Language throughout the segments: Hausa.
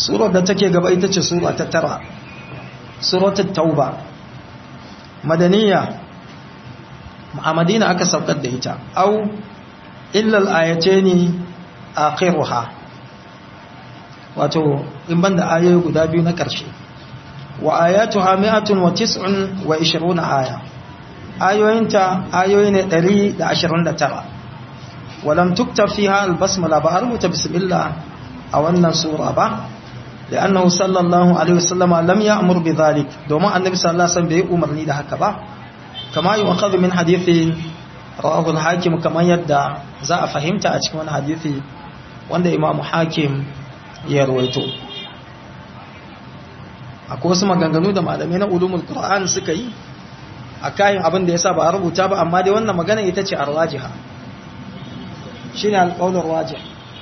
surar da take gaba ita ce sura ta tara suratul tauba madaniya a madina aka saukar da ita au illal ayateni akhiruha wato in banda ayoyi guda biyu na ƙarshe wa ayatuha mi'atun wa tis'un wa ishiruna aya ayoyinta ayoyi ne 129 walam tukta fiha albasmala ba a rubuta bismillah a wannan sura ba لأنه صلى الله عليه وسلم لم يأمر بذلك دوما النبي صلى الله عليه وسلم بي أمرني ده هكذا كما يؤخذ من حديث رواه الحاكم كما يدى زاء فهمت أتكون حديثي وأن إمام حاكم يرويته akwai wasu maganganu da malamai na ulumul qur'an suka yi a kayan abin da yasa ba a rubuta ba amma dai wannan magana ita ce arwajiha shine alqaulur wajih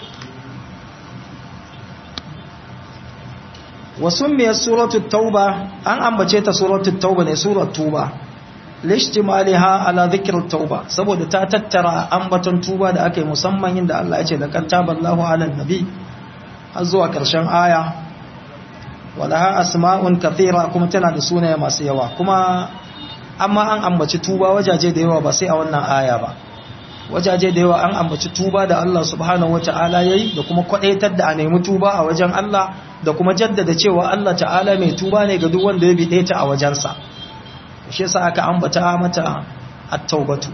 wasu mai suratul tauba an ambace ta suratul tauba ne surat tuba lishtimaliha ala dhikr tauba saboda ta tattara ambaton tuba da aka yi musamman inda Allah ya ce da kan taballahu ala nabi har zuwa karshen aya walaha asma'un kathira kuma tana da sunaye masu yawa kuma amma an ambaci tuba wajaje da yawa ba sai a wannan aya ba wajaje da yawa an ambaci tuba da Allah subhanahu wata'ala yayi da kuma kwadaitar da a nemi tuba a wajen Allah da kuma jaddada cewa Allah ta'ala mai tuba ne ga duk wanda ya bide ta a wajensa shi yasa aka ambata mata at-taubatu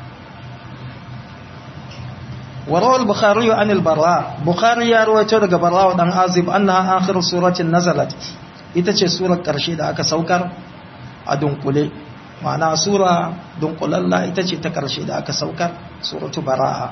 وروى البخاري عن البراء بخاري ya rawaito daga Barra dan Azib annaha akhir suratin nazalat ita ce surar karshe da aka saukar a dunkule ma'ana sura dunkulalla ita ce ta karshe da aka saukar suratu Bara'a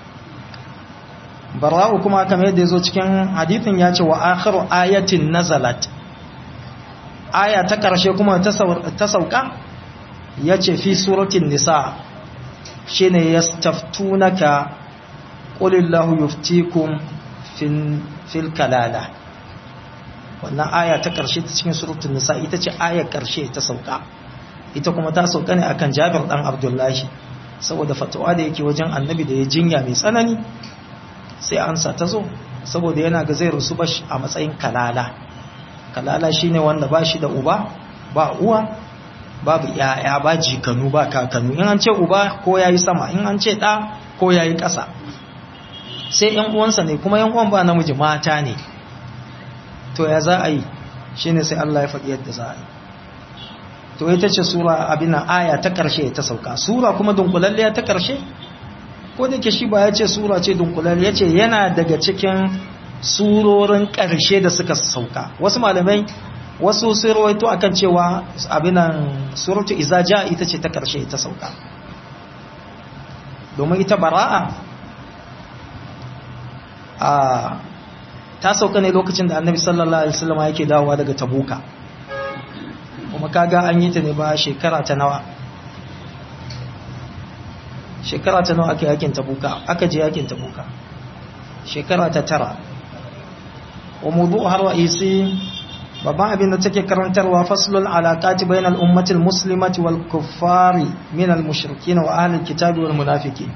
Bara'u kuma kamar yadda yazo cikin hadithin ya ce wa akhiru ayatin nazalat aya ta karshe kuma ta sauka yace fi suratin nisa shine yastaftunaka ƙulillahu yuftikum fil kalala wannan aya ta ƙarshe ta cikin surutun nisa ita ce ayar ƙarshe ta sauka ita kuma ta sauka ne akan jabir ɗan abdullahi saboda fatawa da yake wajen annabi da ya jinya mai tsanani sai ansa ta zo saboda yana ga zai rusu bashi a matsayin kalala kalala shine wanda ba shi da uba ba uwa babu yaya ba jikanu ba kakanu in an ce uba ko yayi sama in an ce ɗa ko yayi ƙasa sai ‘yan uwansa ne kuma ‘yan uwan ba namiji mata ne to ya za a yi shi ne sai Allah ya faɗi yadda za a yi to ita ce sura abin aya ta ƙarshe ta sauka sura kuma dunkulalliya ta ƙarshe ko da ke shi ba ya ce sura ce dunkulalliya ce yana daga cikin surorin ƙarshe da suka sauka wasu malamai wasu sun rawaito akan cewa abinan suratu izaja ita ce ta ƙarshe ta sauka domin ita bara'a a ta sauka ne lokacin da annabi sallallahu alaihi wasallam yake dawowa daga tabuka kuma kaga an yi ta ne ba shekara ta nawa shekara ta nawa aka yakin tabuka aka je yakin tabuka shekara ta tara wa mudu har ra'isi babban abin da take karantarwa faslul alaqati bainal ummati almuslimati wal kuffari min almushrikin wa ahli alkitabi wal munafiqin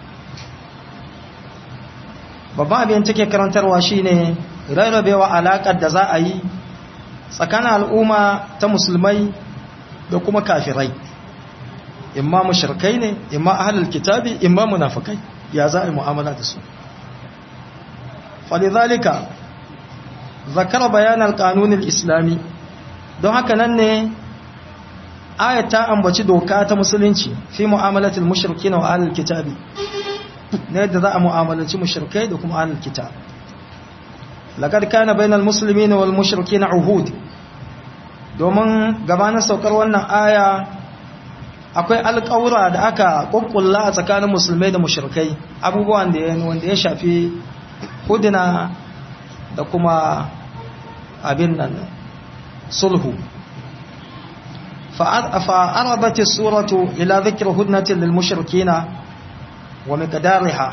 babban abin take karantarwa shine rarrabewa alaƙar da za a yi tsakanin al'umma ta musulmai da kuma kafirai imma mushrikai ne imma ahlul kitabi imma munafikai ya za a yi mu'amala da su falidhalika zakara bayan alqanun islami don haka nan ne ayat ta ambaci doka ta musulunci fi mu'amalatil mushrikin wa ahlul kitabi na yadda za a mu'amalanci mushrikai da kuma ahlul kitab laqad kana bainal muslimina wal mushrikina uhud domin gabanin saukar wannan aya akwai alƙawura da aka kokkulla a tsakanin musulmai da mushrikai abubuwan da wanda ya shafi hudina da kuma abin nan sulhu فأربت السورة إلى ذكر هدنة للمشركين wa miqdariha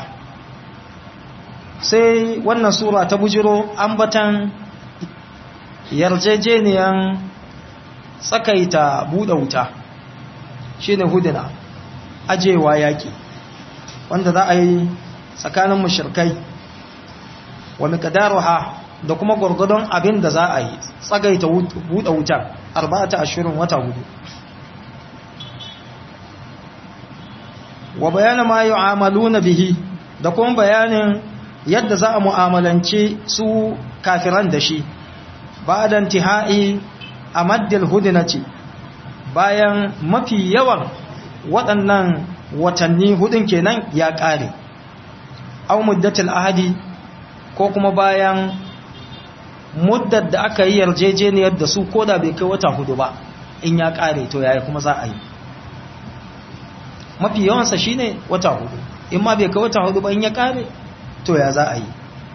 sai wannan sura ta bujiro ambatan yarjejeniyan tsakaita buɗe wuta shine hudina ajewa yaki wanda za a yi tsakanin mushrikai wa miqdaruha da kuma gwargwadon abin da za a yi tsagaita buɗe wuta arba'ata ashirin wata hudu wa bayanin ma yu'amaluna bihi da kuma bayanin yadda za a mu'amalance su kafiran da shi ba'da intihai amaddil hudnati bayan mafi yawan waɗannan watanni hudun kenan ya ƙare aw muddatul ahadi ko kuma bayan muddar da aka yi yarjejeniyar da su koda bai kai wata hudu ba in ya ƙare to yaya kuma za a yi mafi yawansa shine wata hudu in ma bai kai wata hudu ba in ya ƙare to ya za a yi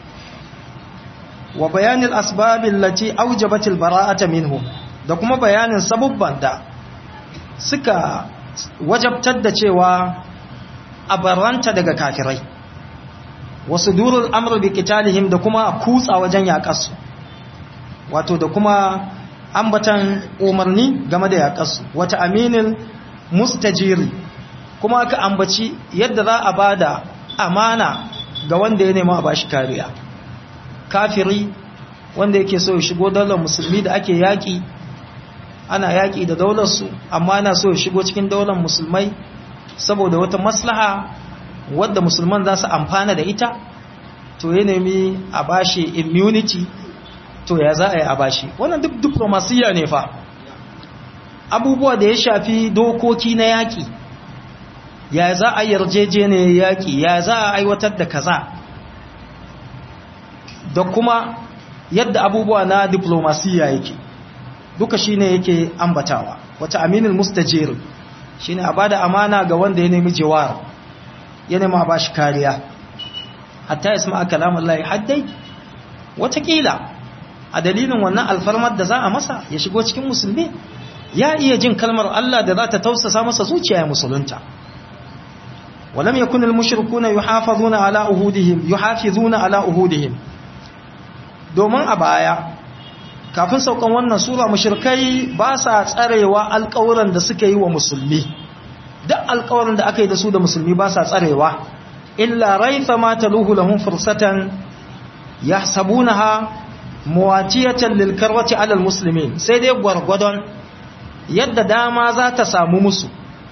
wa bayanin asbabin lati aujabatil bara'ata minhum da kuma bayanin sabubban da suka wajabtar da cewa a baranta daga kafirai wasu durul amur bi kitalihim da kuma kutsa wajen yaƙarsu wato da kuma ambatan umarni game da yaƙarsu wata aminin mustajiri kuma aka ambaci yadda za a ba da amana ga wanda ya nema a bashi kariya kafiri wanda yake so ya shigo daular musulmi da ake yaƙi ana yaƙi da daularsu amma ana so ya shigo cikin daular musulmai saboda wata maslaha wadda musulman za su amfana da ita to ya nemi a bashi immunity to ya za a yi a bashi wannan duk diplomasiya ne fa abubuwa da ya shafi dokoki na yaƙi ya za a yarjejeniyar yaƙi ya za a aiwatar da kaza da kuma yadda abubuwa na diplomasiya yake duka shine yake ambatawa wata aminul mustajir shine a bada amana ga wanda ya nemi jawar ya nemi a bashi kariya hatta ya sama kalam Allah haddai watakila a dalilin wannan alfarmar da za a masa ya shigo cikin musulmi ya iya jin kalmar Allah da za ta tausasa masa zuciya ya musulunta ولم يكن المشركون يحافظون على أهودهم يحافظون على أهودهم domin a baya kafin saukan wannan sura mushrikai ba sa tsarewa alƙawuran da suka yi wa musulmi duk alƙawarin da aka yi da su da musulmi ba sa tsarewa illa raifa ma taluhu lahum fursatan yahsabunaha muwatiyatan lil karwati ala almuslimin sai dai gwargwadon yadda dama za ta samu musu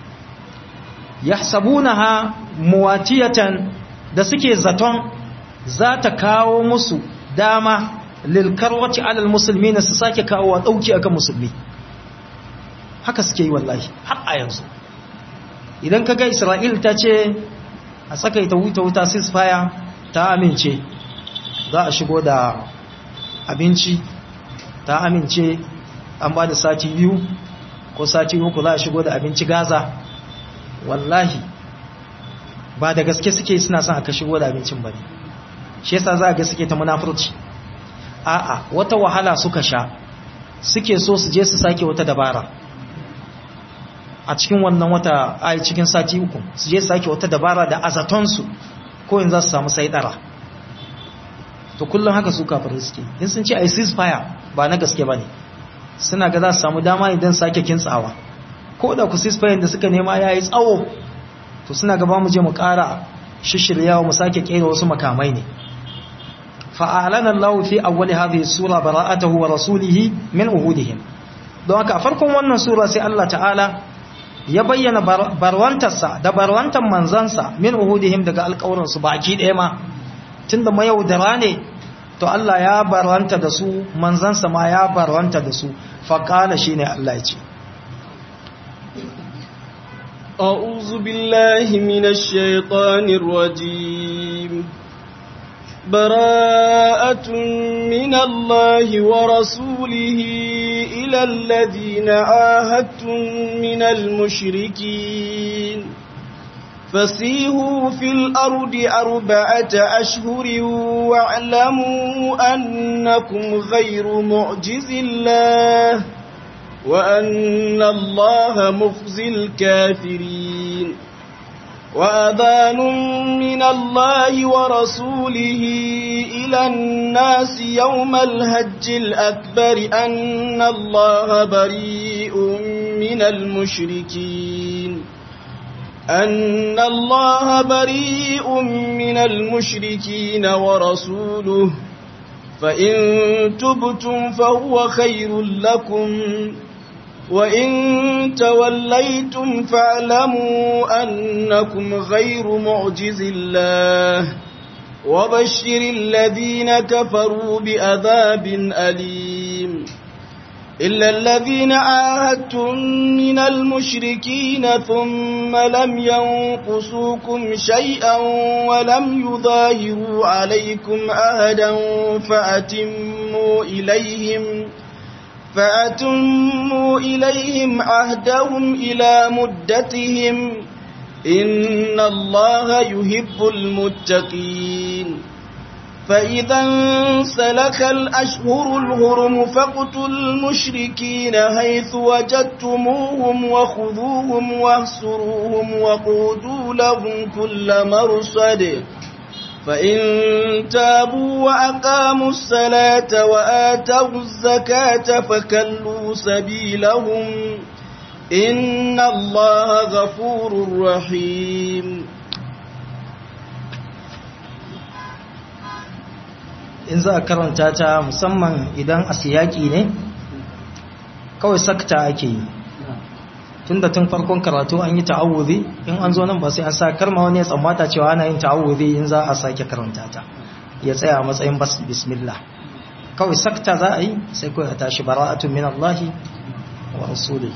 yahsabunaha muwatiyatan da suke zaton za ta kawo musu dama lilkarwaci alal musulmi na su sake kawo wa ɗauki akan musulmi haka suke yi wallahi har a yanzu idan kaga isra'il ta ce a tsakaita wuta wuta ceasefire ta amince za a shigo da abinci ta amince an ba da sati biyu ko sati uku za a shigo da abinci gaza wallahi ba da gaske suke suna son aka shigo da abincin ba ne shi yasa za a ga suke ta munafurci a'a wata wahala suka sha suke so su je su sake wata dabara a cikin wannan wata ai cikin sati uku su je su sake wata dabara da azatonsu ko in za su samu saidara to kullum haka su kafin suke in sun ce ai ceasefire ba na gaske ba ne suna ga za su samu dama idan sake kintsawa ko da ku ceasefire da suka nema ya yi tsawo to suna gaba mu je mu ƙara shishiryawa mu sake ƙera wasu makamai ne fa'alana Allah fi awwali hadhihi sura bara'atahu wa rasulihi min uhudihim don haka farkon wannan sura sai Allah ta'ala ya bayyana barwantarsa da barwantar manzansa min uhudihim daga alƙawarin su baki ɗaya ma tunda mayaudara ne to Allah ya barwanta da su manzansa ma ya barwanta da su faqala shine Allah ya ce أعوذ بالله من الشيطان الرجيم براءة من الله ورسوله إلى الذين عاهدتم من المشركين فسيهوا في الأرض أربعة أشهر واعلموا أنكم غير معجز الله وأن الله مخزي الكافرين وأذان من الله ورسوله إلى الناس يوم الهج الأكبر أن الله بريء من المشركين أن الله بريء من المشركين ورسوله فإن تبتم فهو خير لكم وإن توليتم فاعلموا أنكم غير معجز الله وبشر الذين كفروا بعذاب أليم إلا الذين عاهدتم من المشركين ثم لم ينقصوكم شيئا ولم يظاهروا عليكم أهدا فأتموا إليهم فأتموا إليهم عهدهم إلى مدتهم إن الله يحب المتقين فإذا انسلك الأشهر الهرم فاقتلوا المشركين حيث وجدتموهم وخذوهم واهسروهم وقودوا لهم كل مرصد فإن تابوا وأقاموا الصلاة وآتوا الزكاة فكلوا سبيلهم إن الله غفور رحيم in za a karanta ta musamman idan a siyaki ne kawai sakta ake yi tun da tun farkon karatu an yi ta'awuzi in an zo nan ba sai an sa karma wani ya tsammata cewa ana yin ta'awuzi in za a sake karanta ta ya tsaya a matsayin bismillah kawai sakta za a yi sai kawai a tashi bara'atun min Allahi wa rasuli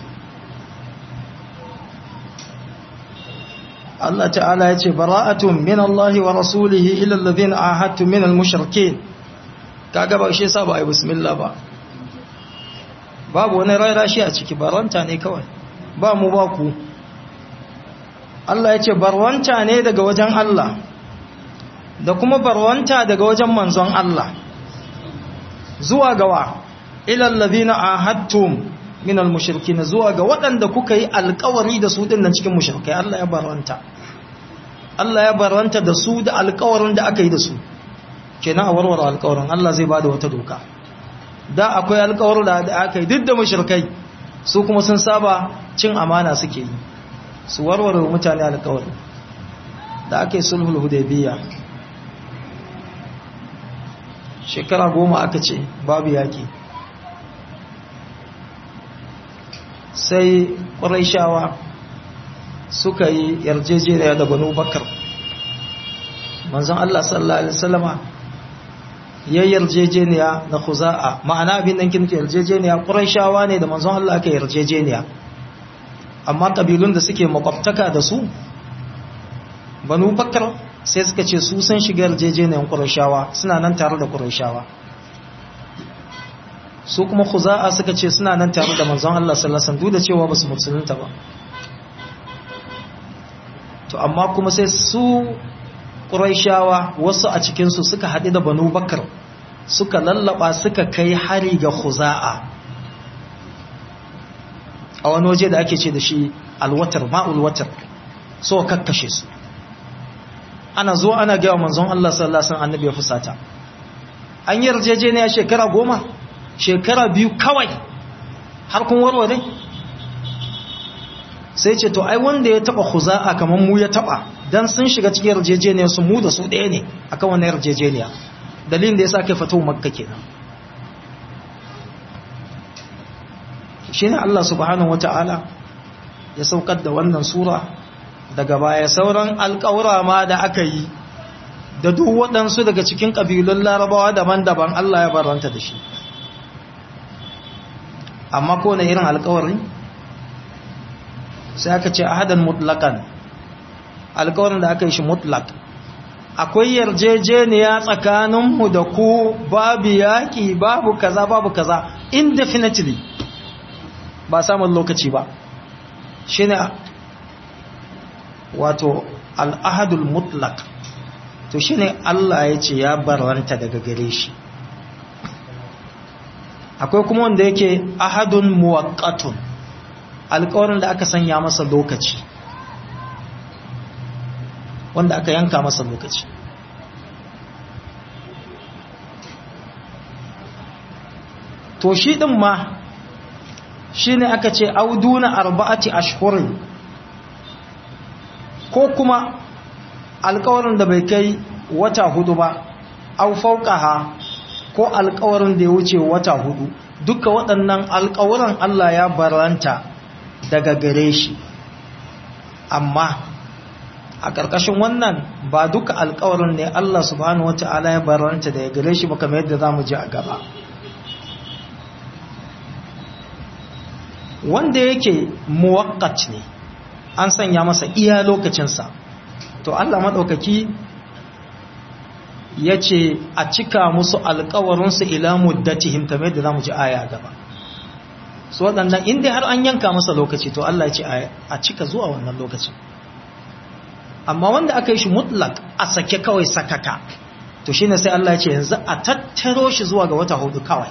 Allah ta'ala ya ce bara'atun min Allahi wa rasulihi ila alladhina ahadtu min al-mushrikeen kaga ba shi yasa ba ai bismillah ba babu wani rairashi a ciki barwanta ne kawai ba mu ba ku Allah ya ce barwanta ne daga wajen Allah da kuma barwanta daga wajen manzon Allah zuwa gawa ilal ladina ahadtum min almushrikin zuwa ga waɗanda kuka yi alƙawari da su dinnan cikin mushrikai Allah ya barwanta Allah ya barwanta da su da alƙawarin da aka yi da su kenan a warware alƙawarin Allah zai bada wata doka da akwai alƙawarin da aka yi duk da mushrikai su kuma sun saba cin amana suke yi su warware mutane alƙawari da aka yi sulhul hudaybiya shekara goma aka ce babu yaƙi sai ƙwarai suka yi yarjejeniya da banu bakar manzon Allah sallallahu Alaihi wasallama ya yarjejeniya da khuza'a ma'ana abin nan kinke yarjejeniya ƙuraishawa ne da manzon Allah aka yarjejeniya amma ƙabilun da suke makwabtaka da su banu bakar sai suka ce su sun shiga yarjejeniyar ƙuraishawa suna nan tare da ƙuraishawa su kuma khuza'a suka ce suna nan tare da manzon Allah sallallahu alaihi wasallam duk da cewa basu musulunta ba to amma kuma sai su ƙuraishawa wasu a cikinsu suka haɗu da banu bakar suka lallaba suka kai hari ga khuza'a a wani waje da ake ce da shi alwatar ma'ul watar so kakkashe su ana zo ana gaya manzon Allah sallallahu alaihi wasallam annabi ya fusata an yi yarjejeniya shekara goma shekara biyu kawai har kun warware sai ce to ai wanda ya taba khuza'a kamar mu ya taba dan sun shiga cikin yarjejeniyar su mu da su ɗaya ne akan wannan yarjejeniya dalilin da yasa kai fatu makka kenan shine Allah subhanahu wataala ya saukar da wannan sura daga baya sauran alƙawura ma da aka yi da duk waɗansu daga cikin ƙabilun larabawa daban-daban Allah ya baranta da shi amma ko na irin alƙawari sai aka ce ahadan mutlakan alkawarin da aka yi shi mutlak akwai yarjejeniya tsakaninmu da ku babu yaƙi babu kaza babu kaza indefinitely ba samun lokaci ba shi ne wato al'ahadul mutlak to shi ne Allah ya ce ya baranta daga gare shi akwai kuma wanda yake ahadun muwaqqatun alƙawarin da aka sanya masa lokaci wanda aka yanka masa lokaci to shi din ma shi ne aka ce auduna arba'ati ashhurin ko kuma alƙawarin da bai kai wata hudu ba au fauqaha ko alkawarin da ya wuce wata hudu duka waɗannan alkawaran Allah ya baranta daga gare shi amma a ƙarƙashin wannan ba duka alkawarin ne Allah subhanahu wata'ala ya baranta daga gare shi ba kamar yadda za mu ji a gaba wanda yake muwakkat ne an sanya masa iya lokacinsa to Allah maɗaukaki ya ce a cika musu alkawarinsu ila muddatihim kamar yadda za mu ji aya gaba su waɗannan inda har an yanka masa lokaci to Allah ya ce a cika zuwa wannan lokacin amma wanda aka yi shi mutlak a sake kawai sakaka to shine sai Allah ya ce yanzu a tattaro shi zuwa ga wata hudu kawai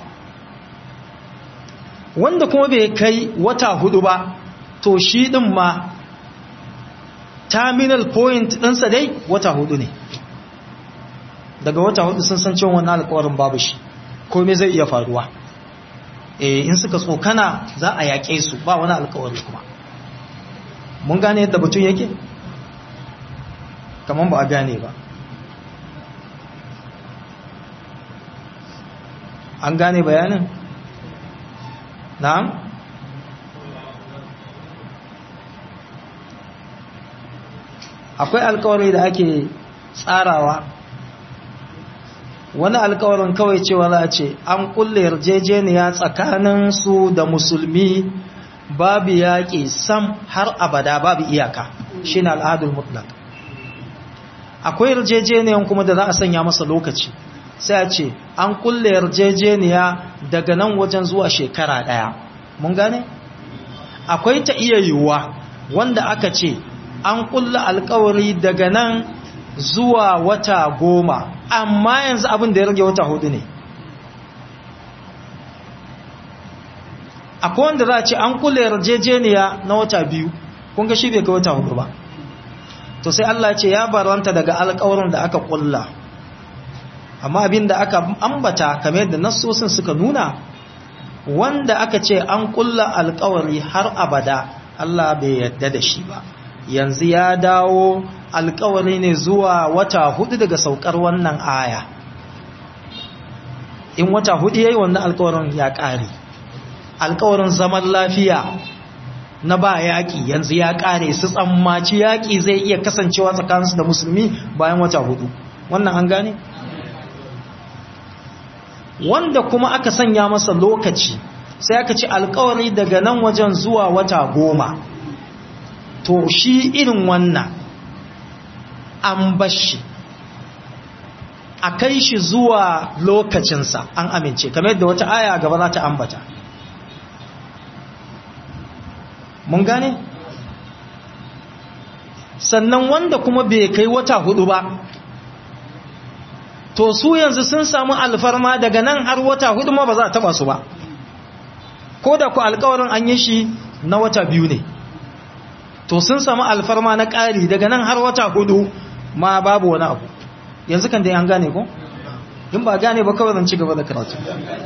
wanda kuma bai kai wata hudu ba to shi din ma terminal point ɗinsa dai wata hudu ne daga wata hudu sun san cewa wannan alƙawarin babu shi komai zai iya faruwa eh in suka tsokana za a yaƙe su ba wani alƙawari kuma mun gane yadda batun yake kamar ba a gane ba an gane bayanin na'am akwai alkawari da ake tsarawa wani alkawarin kawai cewa za a ce an kulle yarjejeniya tsakanin su da musulmi babu yaƙi sam har abada babu iyaka shi ne al'adul mutlak akwai yarjejeniyan kuma da za a sanya masa lokaci sai a ce an kulle yarjejeniya daga nan wajen zuwa shekara ɗaya mun gane akwai ta iya yiwuwa wanda aka ce an kulle alkawari daga nan zuwa wata goma amma yanzu abin da ya rage wata hudu ne akwai wanda za a ce an kulle yarjejeniya na wata biyu kun ga shi bai ga wata hudu ba to sai Allah ce ya baranta daga alkawarin da aka kulla amma abin da aka ambata kamar yadda nassosin suka nuna wanda aka ce an kulla alkawari har abada Allah bai yadda da shi ba yanzu ya dawo alkawari ne zuwa wata hudu daga saukar wannan aya in wata hudu yayi wannan alkawarin ya kare alkawarin zaman lafiya na ba yaƙi yanzu ya ƙare su tsammaci yaƙi zai iya kasancewa tsakaninsu da musulmi bayan wata hudu wannan an gane wanda kuma aka sanya masa lokaci sai aka ci alkawari daga nan wajen zuwa wata goma to shi irin wannan an bashi a kai shi zuwa lokacinsa an amince kamar yadda wata aya gaba za ta ambata mun gane sannan wanda kuma bai kai wata hudu ba to su yanzu sun samu alfarma daga nan har wata hudu ma ba za a taba su ba ko da ku alkawarin an yi shi na wata biyu ne to sun samu alfarma na ƙari daga nan har wata hudu ma babu wani abu yanzu kan dai an gane ko in ba gane ba kawai zan ci gaba da karatu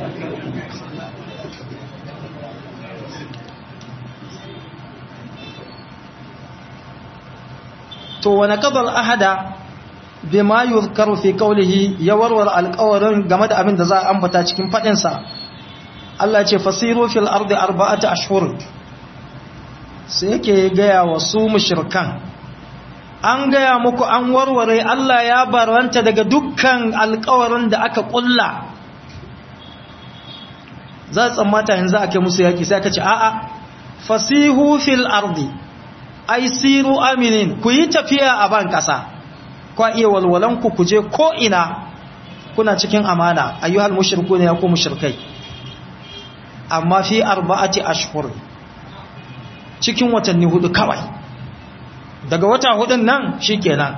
to wani kadar ahada bima yuzkaru fi qawlihi ya warware alƙawarin game da abin da za a ambata cikin fadin sa Allah ce fasiru fil ardi arba'ata ashhur sai yake gaya wa su mushrikan an gaya muku an warware Allah ya baranta daga dukkan alƙawarin da aka kulla za tsammata yanzu ake musu yaki sai aka ce a'a fasihu fil ardi ai siru aminin ku yi tafiya a ban ƙasa kwa iya walwalanku ku je ko'ina kuna cikin amana ayyuhal mushriku ne ya ku mushrikai amma fi arba'ati ashhur cikin watanni hudu kawai daga wata hudun nan shikenan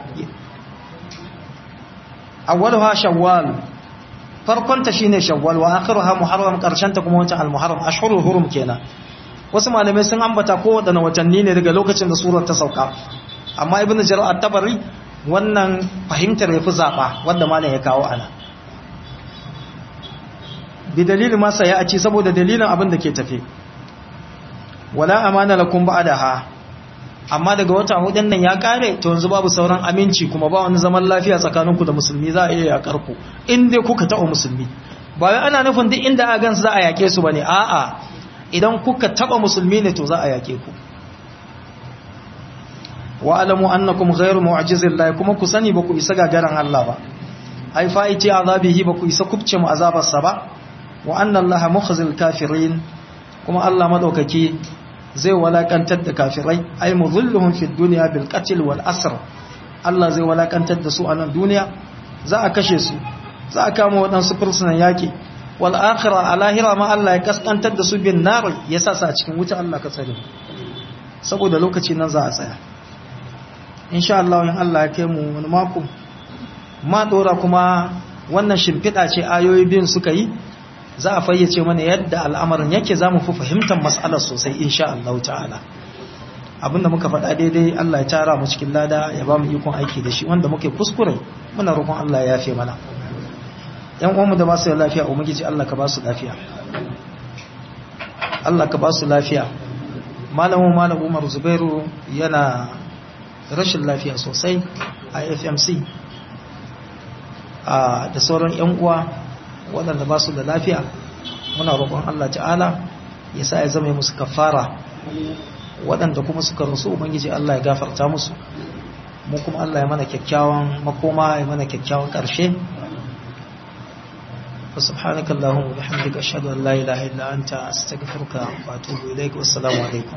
awwaluha shawwal farkonta shine shawwal wa akhiruha muharram karshenta kuma wata al-muharram ashhurul hurum kenan wasu malamai sun ambata ko wadanne watanni ne daga lokacin da surar ta sauka amma ibnu jarir at-tabari wannan fahimtar yafi zaba wanda malam ya kawo ana bi dalilin masa ya ci saboda dalilin abin da ke tafe wala amana lakum ba'daha amma daga wata hudun nan ya kare to yanzu babu sauran aminci kuma ba wani zaman lafiya tsakaninku da musulmi za a iya yakar ku in dai kuka taɓa musulmi ba wai ana nufin duk inda a gansu za a yake su bane a'a idan kuka taba musulmi ne to za a yake ku wa alamu annakum ghayru mu'jizillahi kuma ku sani ba ku isa gagaran Allah ba ai fa'iti azabihi ba ku isa kubce mu azabarsa ba wa anna allaha mukhzil kafirin kuma Allah madaukaki zai walakantar da kafirai ai mudhilluhum fid dunya bil qatl wal asr Allah zai walakantar da su a nan duniya za a kashe su za a kama waɗansu fursunan yaƙi wal akhira a lahira ma Allah ya kaskantar da su bin nar ya sa su a cikin wuta Allah ka tsare saboda lokaci nan za a tsaya insha Allah in Allah ya kai mu wani mako ma dora kuma wannan shimfiɗa ce ayoyi biyun suka yi za a fayyace mana yadda al'amarin yake za mu fi fahimtar mas'alar sosai insha Allah ta'ala abinda muka faɗa daidai Allah ya tara mu cikin lada ya ba mu ikon aiki da shi wanda muke kuskure muna roƙon Allah ya yafe mana yan uwanmu da ba su da lafiya ubangiji Allah ka ba su lafiya Allah ka ba su lafiya malamu malamu Umar Zubairu yana rashin lafiya sosai a FMC da sauran yan uwa waɗanda ba su da lafiya muna roƙon Allah ta'ala ya sa ya zama musu kafara waɗanda kuma suka rasu ubangiji Allah ya gafarta musu mu kuma Allah ya mana kyakkyawan makoma ya mana kyakkyawan ƙarshe وسبحانك اللهم وبحمدك أشهد أن لا إله إلا أنت أستغفرك وأتوب إليك والسلام عليكم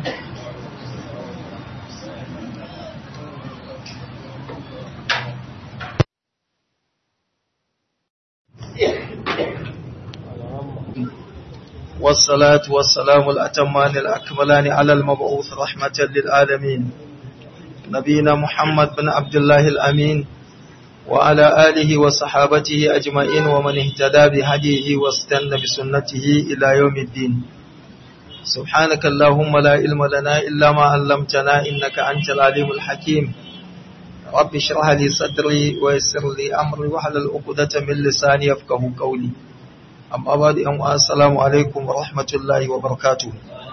والصلاة والسلام الأتمان الأكملان على المبعوث رحمة للعالمين نبينا محمد بن عبد الله الأمين وعلى آله وصحابته أجمعين ومن اهتدى بهديه واستنى بسنته إلى يوم الدين سبحانك اللهم لا علم لنا إلا ما علمتنا إنك أنت العليم الحكيم رب اشرح لي صدري ويسر لي أمري واحلل عقدة من لساني يفقه قولي أما بعد السلام عليكم ورحمة الله وبركاته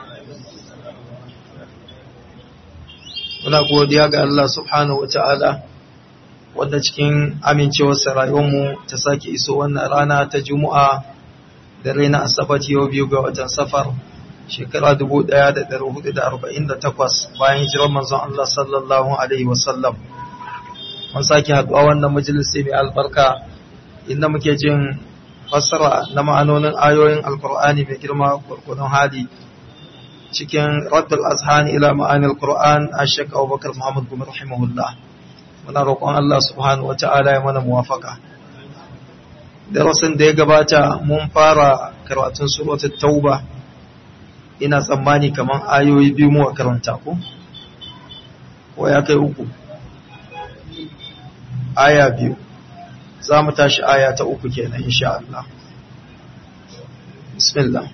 muna godiya ga Allah subhanahu wa ta'ala wadda cikin amincewarsa rayuwarmu ta sake iso wannan rana ta juma'a da raina asabar yau biyu ga watan safar shekara 1448 bayan hijirar manzon Allah sallallahu alaihi wasallam mun sake haduwa wannan majalisi mai albarka inda muke jin fassara na ma'anonin ayoyin alkur'ani mai girma gurgurun hali cikin raddul azhan ila ma'anil qur'an ashaq abubakar muhammad gumi rahimahullah muna roƙon Allah subhanahu wa ta'ala ya mana muwafaka darasin da ya gabata mun fara karatun suratul tauba ina tsammani kaman ayoyi biyu mu karanta ko ko ya kai uku aya biyu za mu tashi aya ta uku kenan insha Allah bismillah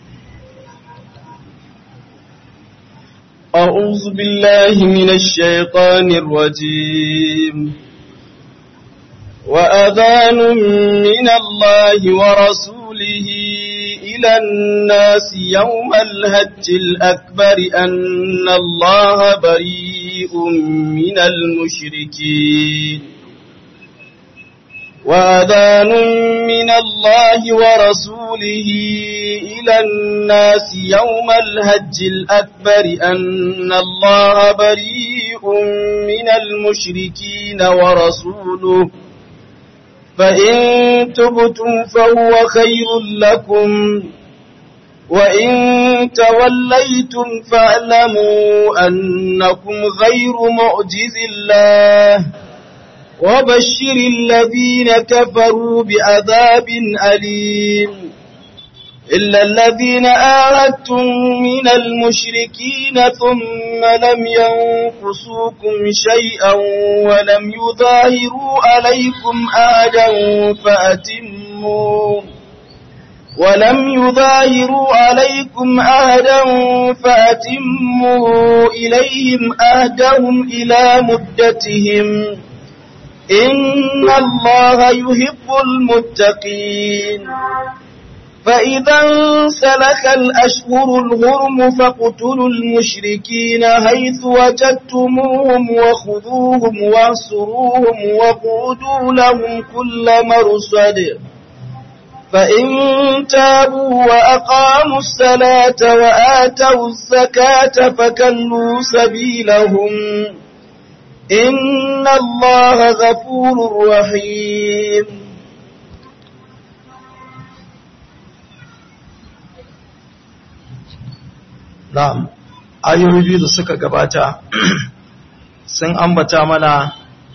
أعوذ بالله من الشيطان الرجيم وأذان من الله ورسوله إلى الناس يوم الهج الأكبر أن الله بريء من المشركين وأذان من الله ورسوله إلى الناس يوم الهج الأكبر أن الله بريء من المشركين ورسوله فإن تبتم فهو خير لكم وإن توليتم فاعلموا أنكم غير معجز الله وبشر الذين كفروا بعذاب أليم إلا الذين آهدتم من المشركين ثم لم ينقصوكم شيئا ولم يظاهروا عليكم آدا فأتموا ولم يظاهروا عليكم آدا فأتموا إليهم آدهم إلى مدتهم إن الله يحب المتقين فإذا انسلخ الأشهر الهرم فاقتلوا المشركين حيث وجدتموهم وخذوهم واحصروهم وقودوا لهم كل مرصد فإن تابوا وأقاموا الصلاة وآتوا الزكاة فكلوا سبيلهم إن الله غفور رحيم na'am ayoyi biyu da suka gabata sun ambata mana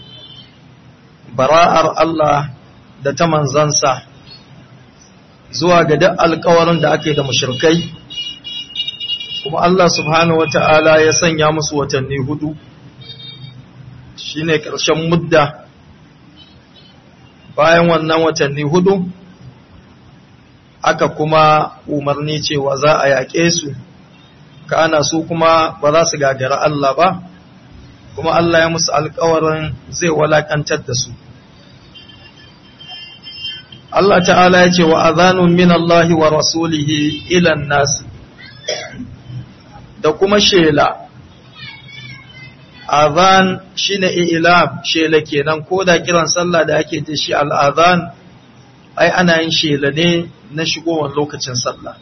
bara'ar Allah da ta manzansa zuwa ga duk alkawarin da ake da mushrikai kuma Allah subhanahu wata'ala ya sanya musu watanni hudu shine ƙarshen mudda bayan wannan watanni hudu aka kuma umarni cewa za a yaƙe su kana su kuma ba za su gagara Allah ba kuma Allah ya musu alkawarin zai walakantar da su Allah ta'ala ya ce wa azanun min Allah wa rasulihi ilan nasi da kuma shela azan shine ilam shela kenan ko da kiran sallah da ake da shi al'azan ai ana yin shela ne na shigowar lokacin sallah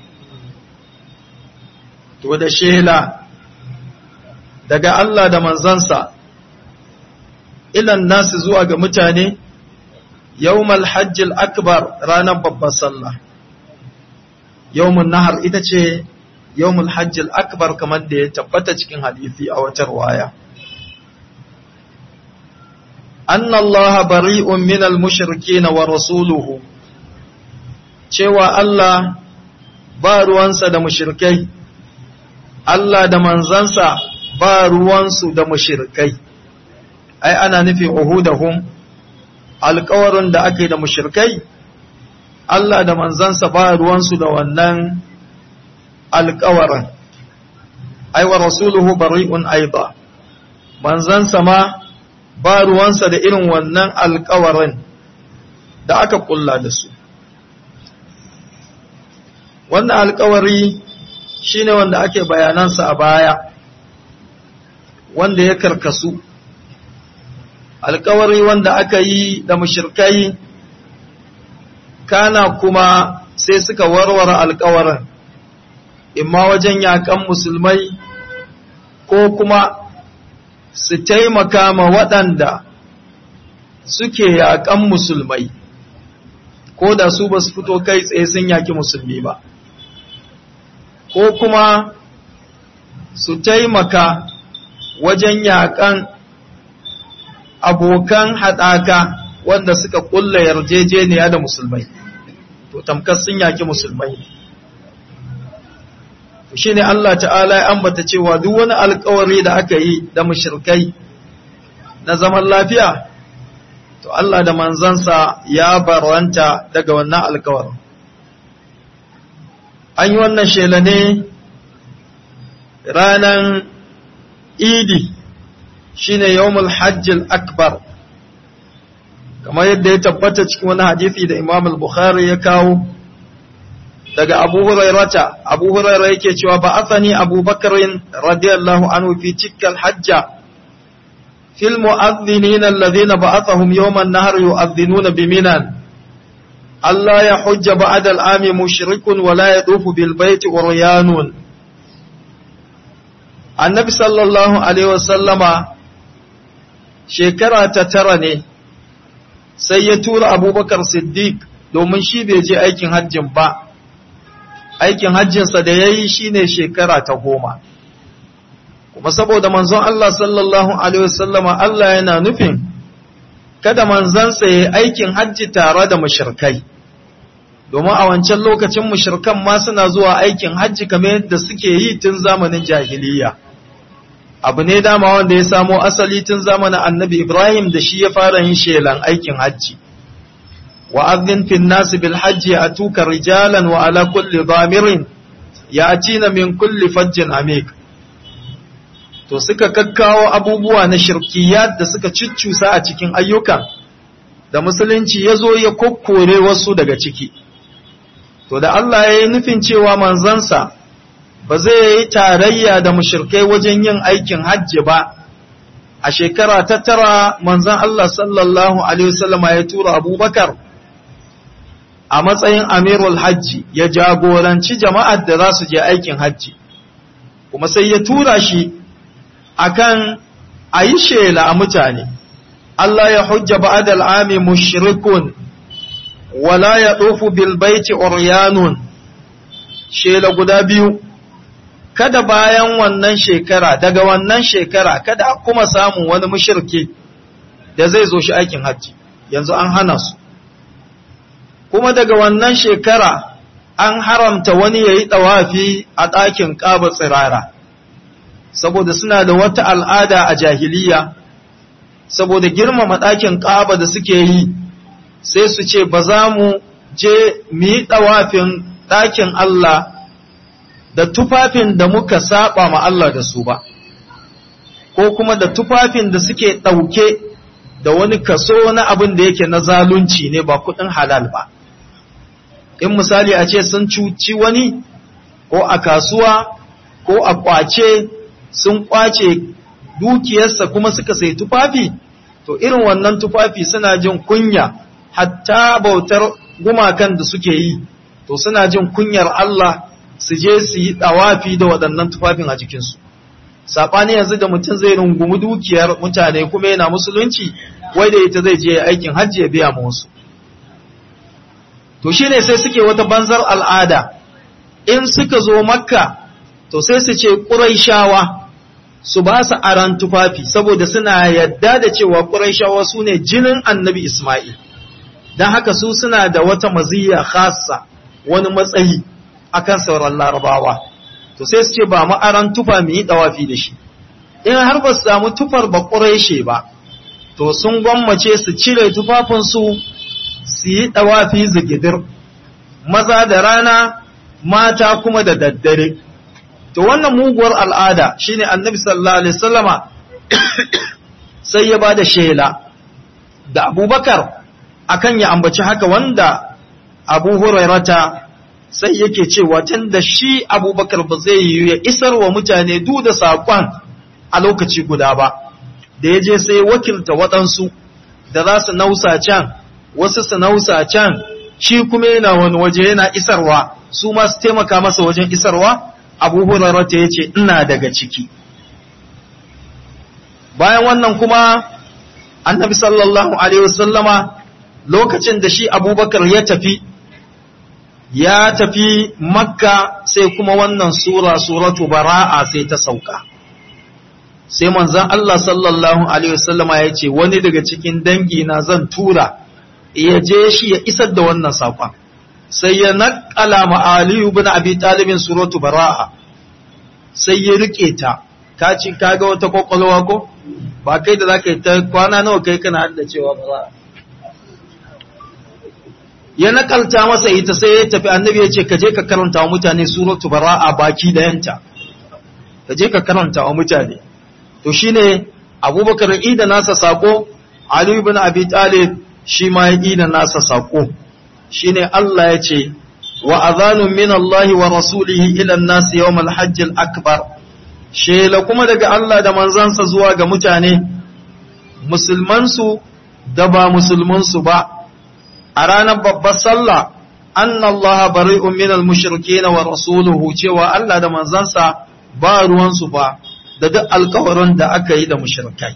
to da shela daga Allah da manzansa ilan nasu zuwa ga mutane yawmal hajjil akbar ranar babban sallah yawmun nahar ita ce yawmul hajjil akbar kamar da ya tabbata cikin hadisi a wata waya anna Allah bari'un minal mushrikin wa rasuluhu cewa Allah ba ruwansa da mushrikai Allah da manzansa ba ruwansu da mushrikai ai ana nufin uhudahum alƙawarin da ake da mushrikai Allah da manzansa ba ruwansu da wannan alƙawarin ai wa rasuluhu bari'un aida manzansa ma ba ruwansa da irin wannan alƙawarin da aka kulla da su wannan alƙawari shine wanda ake bayanansa a baya wanda ya karkasu alkawari wanda aka yi da mushirkai kana kuma sai suka warware alkawarin imma wajen yakan musulmai ko kuma su taimaka ma waɗanda suke yakan musulmai ko da su ba su fito kai tsaye sun yaki musulmi ba ko kuma su taimaka wajen yakan abokan haɗaka wanda suka ƙulla yarjejeniya da musulmai to tamkar sun yaki musulmai shi ne Allah ta'ala ya ambata cewa duk wani alkawari da aka yi da mushirkai na zaman lafiya to Allah da manzansa ya barwanta daga wannan alkawarin an yi wannan shela ne ranar idi shine yawmul hajjil akbar kamar yadda ya tabbata cikin wani hadisi da Imam al-Bukhari ya kawo daga Abu Hurairata Abu Huraira yake cewa ba'athani Abu Bakr radiyallahu anhu fi tikkal hajja fil mu'adhdhinin alladhina ba'athahum yawm an-nahr yu'adhdhinuna biminan Allah ya hujja ba'da al-ami mushrikun wa la yadufu bil bayti uryanun Annabi sallallahu alaihi wasallama shekara ta tara ne sai ya tura abubakar siddiq domin shi bai je aikin hajjin ba aikin hajjinsa da ya yi shi ne shekara ta goma kuma saboda manzon Allah sallallahu Alaihi wasallama Allah yana nufin kada manzansa ya yi aikin hajji tare da mushirkai domin a wancan lokacin mushirkan ma suna zuwa aikin hajji kamar yadda suke yi tun zamanin jahiliya. abu ne dama wanda ya samo asali tun zamanin annabi Ibrahim da shi ya fara yin shelan aikin hajji. Wa azin fin nasi bil hajji a tuka rijalan wa ala kulli zamirin ya na min kulli fajjin amik. To suka kakkawo abubuwa na shirkiyat da suka ciccusa a cikin ayyukan da musulunci ya zo ya kokkore wasu daga ciki. To da Allah ya yi nufin cewa manzansa ba zai yi tarayya da mushirkai wajen yin aikin hajji ba a shekara ta tara manzan Allah sallallahu Alaihi wasallama ya tura abubakar a matsayin amirul hajji ya jagoranci jama'ar da za su je aikin hajji kuma sai ya tura shi akan a yi shela a mutane Allah ya hujja ba'ad al'ami mushrikun wala ya ɗofu bilbaiti oryanun shela guda biyu kada bayan wannan shekara daga wannan shekara kada a kuma samun wani mushirki da zai zo shi aikin hajji yanzu an hana su kuma daga wannan shekara an haramta wani ya yi ɗawafi a ɗakin ƙaba tsirara saboda suna da wata al'ada a jahiliya saboda girmama ɗakin ƙaba da suke yi sai su ce ba za mu je mu yi ɗawafin ɗakin Allah da tufafin da muka saba ma Allah da su ba ko kuma da tufafin da suke ɗauke da wani kaso na abin da yake na zalunci ne ba kuɗin halal ba in misali a ce sun cuci wani ko a kasuwa ko a kwace sun kwace dukiyarsa kuma suka sai tufafi to irin wannan tufafi suna jin kunya hatta bautar gumakan da suke yi to suna jin kunyar Allah su je su yi dawafi da waɗannan tufafin a jikinsu saɓani yanzu da mutum zai rungumi dukiyar mutane kuma yana musulunci wai da ita zai je aikin hajji ya biya ma wasu to shine sai suke wata banzar al'ada in suka zo makka to sai su ce ƙuraishawa su ba su aran tufafi saboda suna yadda da cewa ƙuraishawa su ne jinin annabi Ismail don haka su suna da wata maziyya khassa wani matsayi akan sauran larabawa to sai su ce ba mu aran tufa mu yi dawafi da shi in har ba su samu tufar ba ƙuraishe ba to sun gwammace su cire tufafinsu su yi dawafi zigidir maza da rana mata kuma da daddare to wannan muguwar al'ada shine annabi sallallahu alaihi wasallama sai ya bada shela da abubakar akan ya ambaci haka wanda abu hurairata sai yake cewa tun da shi abubakar ba zai yi ya isar wa mutane du da saƙon a lokaci guda ba da ya je sai wakilta waɗansu da za su nausa can wasu su nausa can shi kuma yana wani waje yana isarwa su ma su taimaka masa wajen isarwa abu hurarata ya ce ina daga ciki bayan wannan kuma annabi sallallahu alaihi wasallama lokacin da shi abubakar ya tafi ya tafi makka sai kuma wannan sura suratu bara'a sai ta sauka sai manzon Allah sallallahu alaihi wasallama ya ce wani daga cikin dangi na zan tura ya je shi ya isar da wannan saƙon sai ya naƙala ma Aliyu ibn Abi Talibin suratu bara'a sai ya rike ta ka ci kaga wata kwakwalwa ko ba kai da zaka yi ta kwana nawa kai kana da cewa bara'a ya nakalta masa ita sai ya tafi annabi ya ce ka je ka karanta wa mutane suratu bara'a baki da yanta ka je ka karanta wa mutane to shine abubakar ida nasa sako ali ibn abi talib shi ma ya ida nasa sako shine Allah ya ce wa adhanun min Allah wa rasulihi ila an-nas yawm al-hajj al-akbar shela kuma daga Allah da manzansa zuwa ga mutane musulmansu da ba musulmansu ba a ranar babbar sallah anna Allah bari'un min al-mushrikeen wa rasuluhu cewa Allah da manzansa ba ruwansu ba da duk alkawarin da aka yi da mushrikai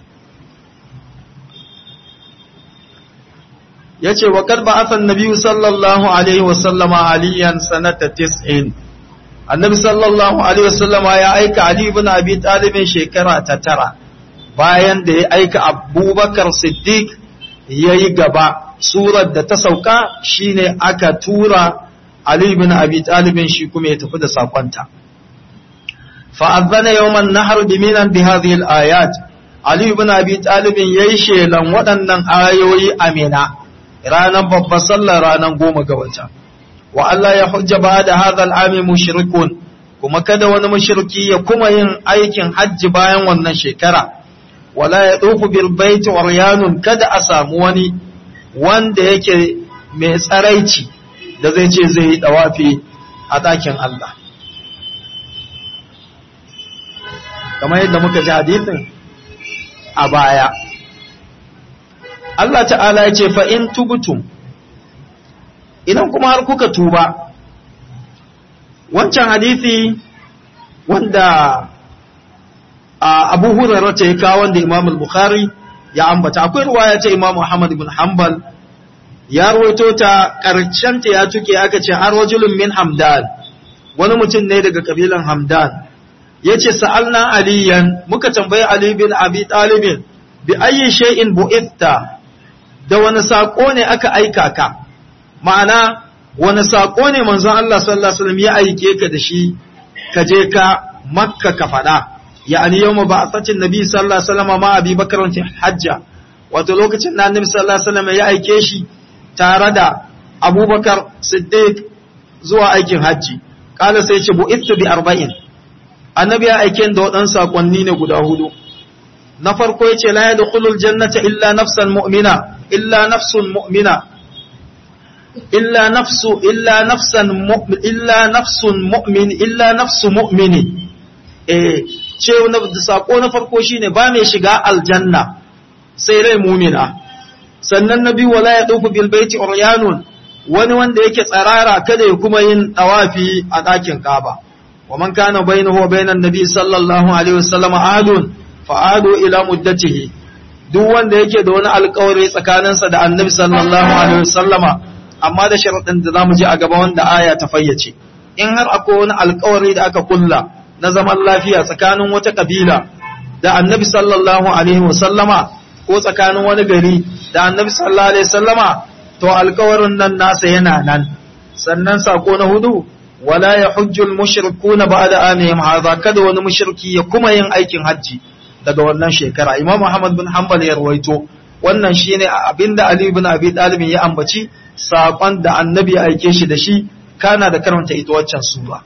yace wa kad ba'atha an-nabiy sallallahu alaihi wa sallama aliyan sanata 90 annabi sallallahu alaihi wa sallama ya aika ali ibn abi talib shekara ta tara bayan da ya aika abubakar siddiq yayi gaba surar da ta sauka shine aka tura ali ibn abi talib shi kuma ya tafi da sakonta فأذن يوم النحر بمنا بهذه الآيات علي بن أبي طالب يشي لن ودنن آيوي أمينا رانا بابا صلى رانا قوم قوتا وألا يحج بعد هذا العام مشركون kuma kada wani mushriki ya kuma yin aikin hajji bayan wannan shekara wala ya tsofu bil baiti uryanun kada a samu wani wanda yake mai tsaraici da zai ce zai yi dawafi a ɗakin Allah kamar yadda muka ji hadisin a baya Allah ta'ala ya ce fa in tubtum idan kuma har kuka tuba wancan hadisi wanda abu hurairar ta ya kawo wanda imam al-bukhari ya ambata akwai ruwaya ta imam Muhammad ibn Hanbal ya rawaito ta karshen ta ya tuke aka ce har rajulun min Hamdan wani mutum ne daga kabilan Hamdan yace sa'alna aliyan muka tambayi Ali bin Abi Talib bi ayyi shay'in bu'ithta da wani sako ne aka aika ka ma'ana wani sako ne manzon Allah sallallahu alaihi wasallam ya aike ka da shi ka je ka Makka ka faɗa يعني يوم بعثة النبي صلى الله عليه وسلم مع أبي بكر في حجة wato lokacin da annabi sallallahu alaihi wasallam ya aike shi tare da Abubakar Siddiq zuwa aikin hajji kala sai ce bu'ithu bi arba'in annabi ya aike da wadan sakonni ne guda hudu na farko yace la yadkhulul jannata illa nafsan mu'mina illa nafsun mu'mina illa nafsu illa nafsan mu'min illa nafsun mu'min illa nafsu mu'mini eh ce na sako na farko shine ba mai shiga aljanna sai rai mumina sannan na biyu wala ya dauku bil baiti uryanun wani wanda yake tsarara kada ya kuma yin tawafi a ɗakin Kaaba wa man kana bainahu wa bainan nabi sallallahu alaihi wasallam adun fa adu ila muddatihi duk wanda yake da wani alƙawari tsakaninsa da annabi sallallahu alaihi wasallama amma da sharadin da zamu ji a gaba wanda aya ta fayyace in har akwai wani alƙawari da aka kulla na zaman lafiya tsakanin wata kabila da annabi sallallahu alaihi wasallama ko tsakanin wani gari da annabi sallallahu alaihi wasallama to alkawarin nan nasa yana nan sannan sako na hudu wala ya hujjul mushrikuna ba'da amihim hadha kada wani mushriki ya kuma yin aikin hajji daga wannan shekara imam muhammad bin hanbal ya rawaito wannan shine abinda ali ibn abi talib ya ambaci sakon da annabi ya aike shi da shi kana da karanta ita waccan sura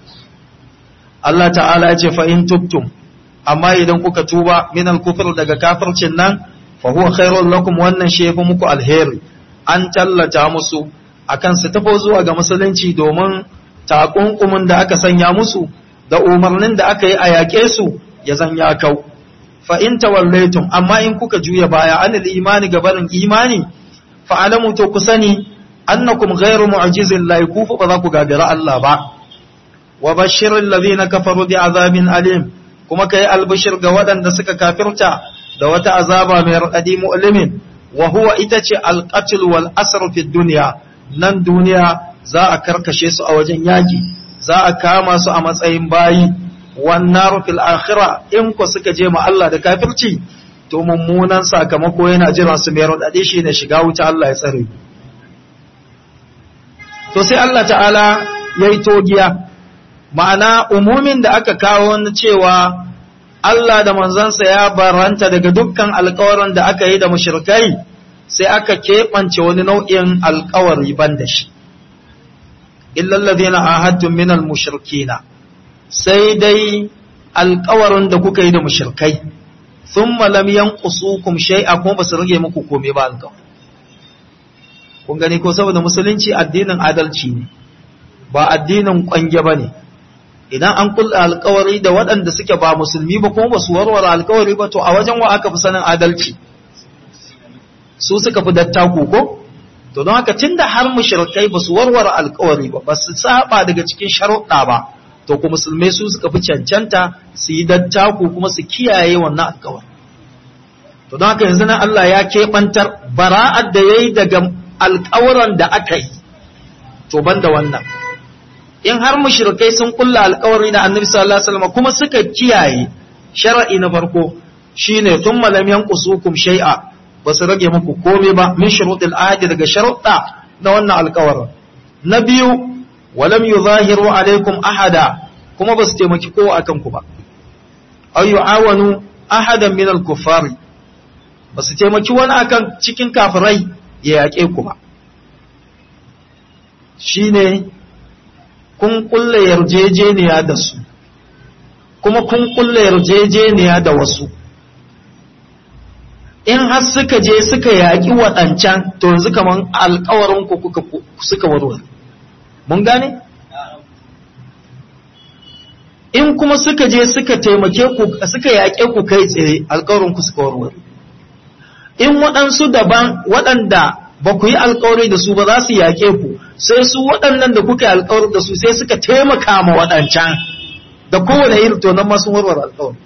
Allah ta'ala ya ce fa in tubtum amma idan kuka tuba min al-kufr daga kafircin nan fa huwa khairul lakum wannan shi yafi muku alheri an tallata musu akan su tafi zuwa ga musulunci domin takunkumin da aka sanya musu da umarnin da aka yi a yaƙe su ya zan ya kau fa in tawallaitum amma in kuka juya baya anil imani gabanin imani fa alamu to ku sani annakum ghairu mu'jizin la yakufu ba za ku gagara Allah ba wa bashirin lazina kafaru bi azabin alim kuma kai albashir ga waɗanda suka kafirta da wata azaba mai raɗaɗi mu'limin wa huwa ita ce alqatl wal asr fi dunya nan duniya za a karkashe su a wajen yaki za a kama su a matsayin bayi wan nar fil akhirah in ku suka je ma Allah da kafirci to mummunan sakamako yana jira su mai raɗaɗi shi ne shiga wuta Allah ya tsare to sai Allah ta'ala yayi togiya ma'ana umumin da aka kawo na cewa Allah da manzansa ya baranta daga dukkan alkawarin da aka yi da mushrikai sai aka keɓance wani nau'in alkawari ban da shi illal ladina ahadtum minal mushrikina sai dai alkawarin da kuka yi da mushrikai thumma lam yanqusukum shay'a kuma basu rage muku komai ba alkawari kun gani ko saboda musulunci addinin adalci ne ba addinin kwange bane idan an kulla alkawari da waɗanda suke ba musulmi ba kuma ba su warware alkawari ba to a wajen wa aka fi sanin adalci su suka fi dattaku ko to don haka tunda har mushrikai ba su warware alkawari ba ba su saba daga cikin sharuɗa ba to ku musulmai su suka fi cancanta su yi dattaku kuma su kiyaye wannan alkawari to don haka yanzu nan Allah ya keɓantar bara'ar da ya yi daga alkawuran da aka yi to banda wannan in har mushrikai sun kulla alkawari da annabi sallallahu alaihi wasallam kuma suka kiyaye shar'i na farko shine thumma lam yanqusukum shay'a basu rage muku komai ba min shurutil ahdi daga sharuɗa na wannan alkawarin na biyu walam yuzahiru alaikum ahada kuma basu taimaki kowa akan ku ba ay yu'awanu ahadan min al-kuffari basu taimaki wani akan cikin kafirai ya yaƙe ku ba shine kun kulle yarjejeniya da su kuma kun kulle yarjejeniya da wasu in har suka je suka yaƙi waɗancan to yanzu kaman alƙawarin ku kuka suka warware mun gane in kuma suka je suka taimake ku suka yaƙe ku kai tsaye alƙawarin ku suka warware in waɗansu daban waɗanda ba ku yi alkawari da su ba za su yaƙe ku sai su waɗannan da kuka yi alkawari da su sai suka taimaka ma waɗancan da kowane irin to nan masu warware alkawari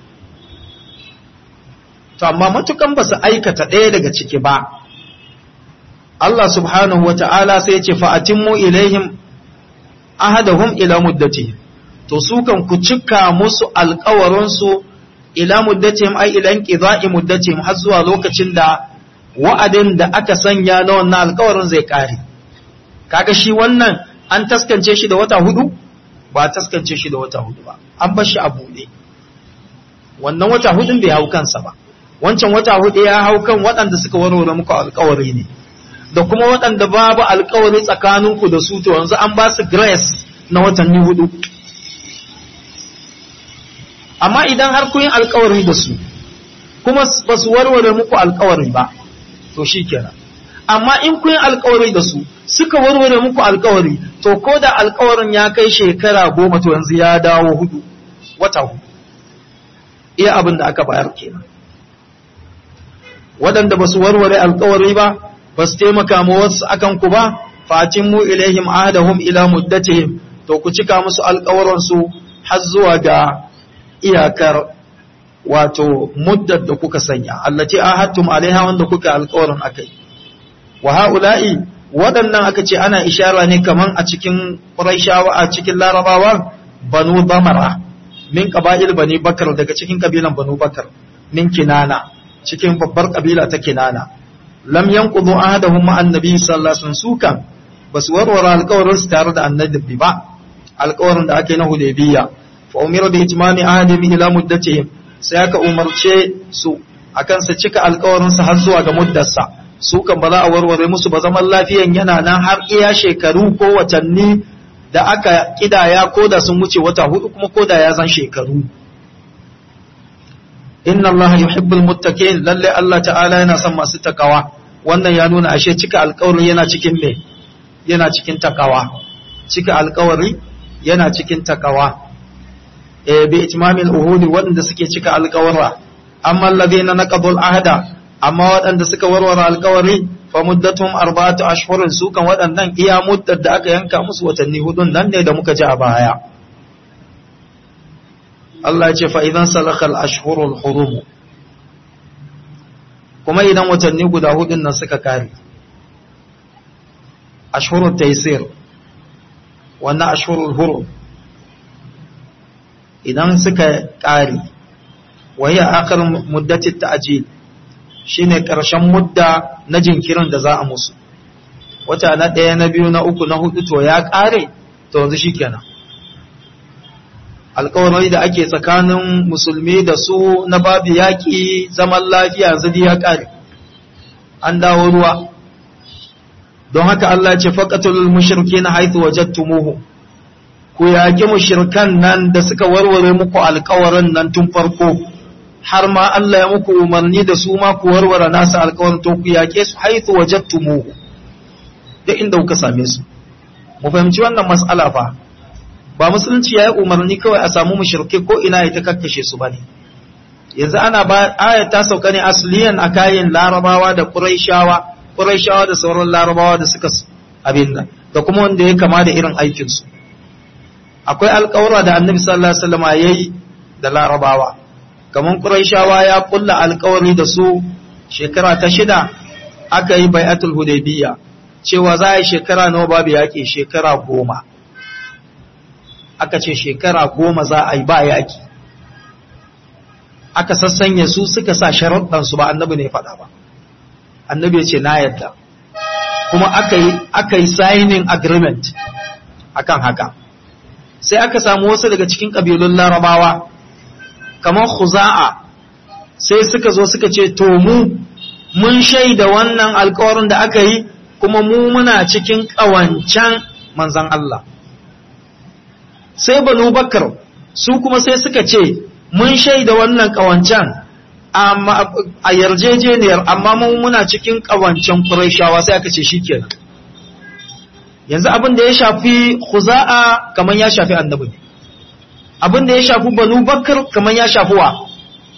to amma matukan ba su aikata ɗaya daga ciki ba Allah subhanahu wa ta'ala sai ya ce fa'atimmu ilaihim ahadahum ila muddati to su kan ku cika musu alkawarinsu ila muddatihim ai ila inqida'i muddatihim har zuwa lokacin da wa'adin da aka sanya na wannan alkawarin zai kare kaga shi wannan an taskance shi da wata hudu ba taskance shi da wata hudu ba an bar shi a buɗe wannan wata hudun bai hau kansa ba wancan wata hudu ya hau kan waɗanda suka warware muku alkawari ne da kuma waɗanda babu alkawari tsakaninku da su to yanzu an ba su grace na watanni hudu amma idan har kun yi alkawari da su kuma ba su warware muku alkawari ba to shi kenan amma in kun yi alkawari da su suka warware muku alkawari to ko da alkawarin ya kai shekara goma to yanzu ya dawo hudu wata hudu iya abin da aka bayar kenan waɗanda ba su warware alkawari ba ba su taimaka ma wasu akan ku ba fatin mu ilaihim ahadahum ila muddatihim to ku cika musu alkawaransu har zuwa ga iyakar wato muddar da kuka sanya allati ahadtum alaiha wanda kuka alƙawarin akai wa haula'i waɗannan aka ce ana ishara ne kaman a cikin Qurayshawa a cikin Larabawa Banu Bamara min qaba'il Bani Bakar daga cikin kabilan Banu Bakar min Kinana cikin babbar kabila ta Kinana lam yanqudu ahadahum ma annabi sallallahu alaihi wasallam sukan basu warware alƙawarin su tare da annabi ba alƙawarin da aka yi na Hudaybiyya fa umira bi itmami ahadihim ila muddatihim sai aka umarce su akan su cika alƙawarin su har zuwa ga muddarsa su kan ba za a warware musu ba zaman lafiyan yana nan har iya shekaru ko watanni da aka kidaya ko da sun wuce wata hudu kuma ko da ya zan shekaru inna allaha yuhibbul muttaqin lalle Allah ta'ala yana son masu takawa wannan ya nuna ashe cika alƙawari yana cikin me yana cikin takawa cika alƙawari yana cikin takawa bi itmamil uhudi waɗanda suke cika alƙawarra amma alladhina naqadul ahda amma waɗanda suka warware alƙawari fa muddatuhum arba'atu ashhurin su kan waɗannan iya muddar da aka yanka musu watanni hudun nan ne da muka ji a baya Allah ya ce fa idan salaka al-ashhurul hurum kuma idan watanni guda hudun nan suka kare ashhurut taysir wannan ashhurul hurum idan suka ƙare wahiyar akar muddatin ta'ajil shi ne ƙarshen mudda na jinkirin da za a musu wata na ɗaya na biyu na uku na hudu to ya ƙare to yanzu shi kenan alkawarai da ake tsakanin musulmi da su na babu yaƙi zaman lafiya yanzu ya ƙare an dawo ruwa don haka Allah ce faƙatul mushriki na haithu wajattumuhu ku yaƙi mushirkan nan da suka warware muku alkawarin nan tun farko har ma Allah ya muku umarni da su ma ku warware nasu alkawarin to ku yaƙe su haithu wajattumuhu da inda kuka same su mu fahimci wannan mas'ala fa ba musulunci ya yi umarni kawai a samu mushirke ko ina ya ta kakkashe su bane yanzu ana ba ayat ta sauka ne asliyan a kayan larabawa da quraishawa quraishawa da sauran larabawa da suka abin nan da kuma wanda ya kama da irin aikin su akwai alƙawura da annabi sallallahu alaihi wasallam yayi da larabawa kaman quraishawa ya kulla alƙawari da su shekara ta shida aka yi bai'atul hudaybiyya cewa za a yi shekara nawa babu yaƙi shekara goma aka ce shekara goma za a yi ba yaƙi aka sassanya su suka sa sharaɗansu ba annabi ne faɗa ba annabi ya ce na yadda kuma aka yi signing agreement akan haka sai aka samu wasu daga cikin ƙabilun larabawa kamar khuza'a sai suka zo suka ce to mu mun shaida wannan alkawarin da aka yi kuma mu muna cikin ƙawancan manzan Allah sai banu bakar su kuma sai suka ce mun shaida wannan ƙawancan a yarjejeniyar amma mu muna cikin ƙawancan ƙuraishawa sai aka ce shikenan yanzu abin da ya shafi khuza'a kamar ya shafi annabi abin da ya shafi banu bakar kamar ya shafi wa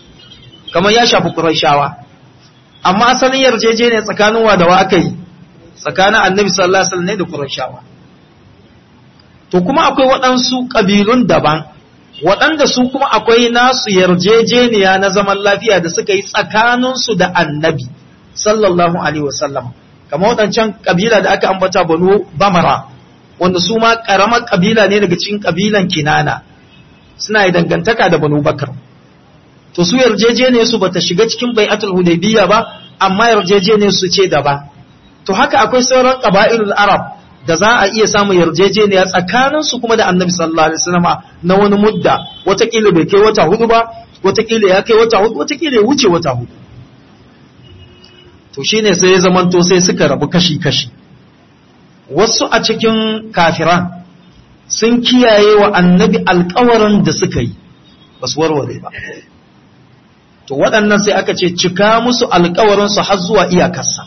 kamar ya shafi ƙuraishawa amma asalin yarjejeniyar tsakanin wa da wa aka yi tsakanin annabi sallallahu alaihi wasallam ne da qurayshawa to kuma akwai waɗansu ƙabilun daban waɗanda su kuma akwai nasu yarjejeniya na zaman lafiya da suka yi tsakaninsu da annabi sallallahu alaihi wasallam kamar waɗancan ƙabila da aka ambata banu bamara wanda su ma ƙaramar ƙabila ne daga cikin ƙabilan kinana suna yi dangantaka da banu bakar to su yarjejeniyar su bata shiga cikin bai'atul hudaybiyya ba amma yarjejeniyar su ce daban to haka akwai sauran qaba'ilul arab da za a iya samun yarjejeniya tsakanin su kuma da annabi sallallahu alaihi wasallam na wani mudda watakila bai kai wata hudu ba watakila ya kai wata hudu watakila ya wuce wata hudu to shine sai ya zamanto sai suka rabu kashi kashi wasu a cikin kafiran sun kiyaye wa annabi alkawarin da suka yi ba su warware ba to waɗannan sai aka ce cika musu alkawarinsu har zuwa iyakarsa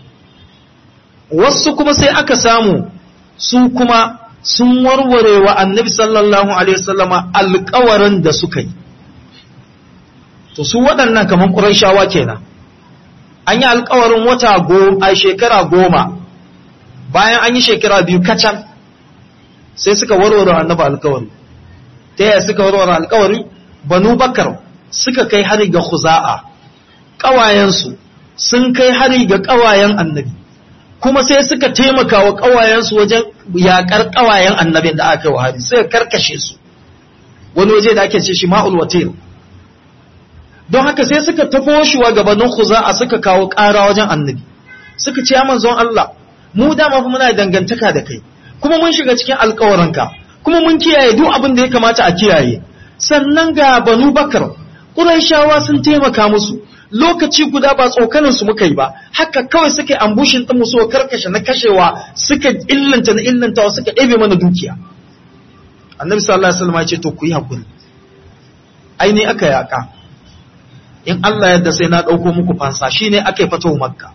wasu kuma sai aka samu su kuma sun warware wa annabi sallallahu alaihi wasallama alkawarin da suka yi to su waɗannan kamar ƙuraishawa kenan an yi alkawarin wata goma a shekara goma bayan an yi shekara biyu kacal sai suka warware annabi alkawari ta yaya suka warware alkawari banu bakar suka kai hari ga khuza'a ƙawayensu sun kai hari ga ƙawayen annabi kuma sai suka taimaka wa ƙawayensu wajen yaƙar ƙawayen annabin da aka yi wa hari sai karkashe su wani waje da ake ce shi ma'ul watir don haka sai suka tafo shi wa gabanin khuza'a suka kawo ƙara wajen annabi suka ce ya manzon Allah mu dama fa muna dangantaka da kai kuma mun shiga cikin alkawarinka kuma mun kiyaye duk abin da ya kamata a kiyaye sannan ga banu bakar ƙuraishawa sun taimaka musu lokaci guda ba tsokanin su muka yi ba haka kawai suka yi ambushin ɗin musu karkashe na kashewa suka illanta na illantawa suka ɗebe mana dukiya annabi sallallahu alaihi wasallam ya ce to ku yi hakuri ai ne aka yaka in Allah yadda sai na ɗauko muku fansa shine aka yi fatawa makka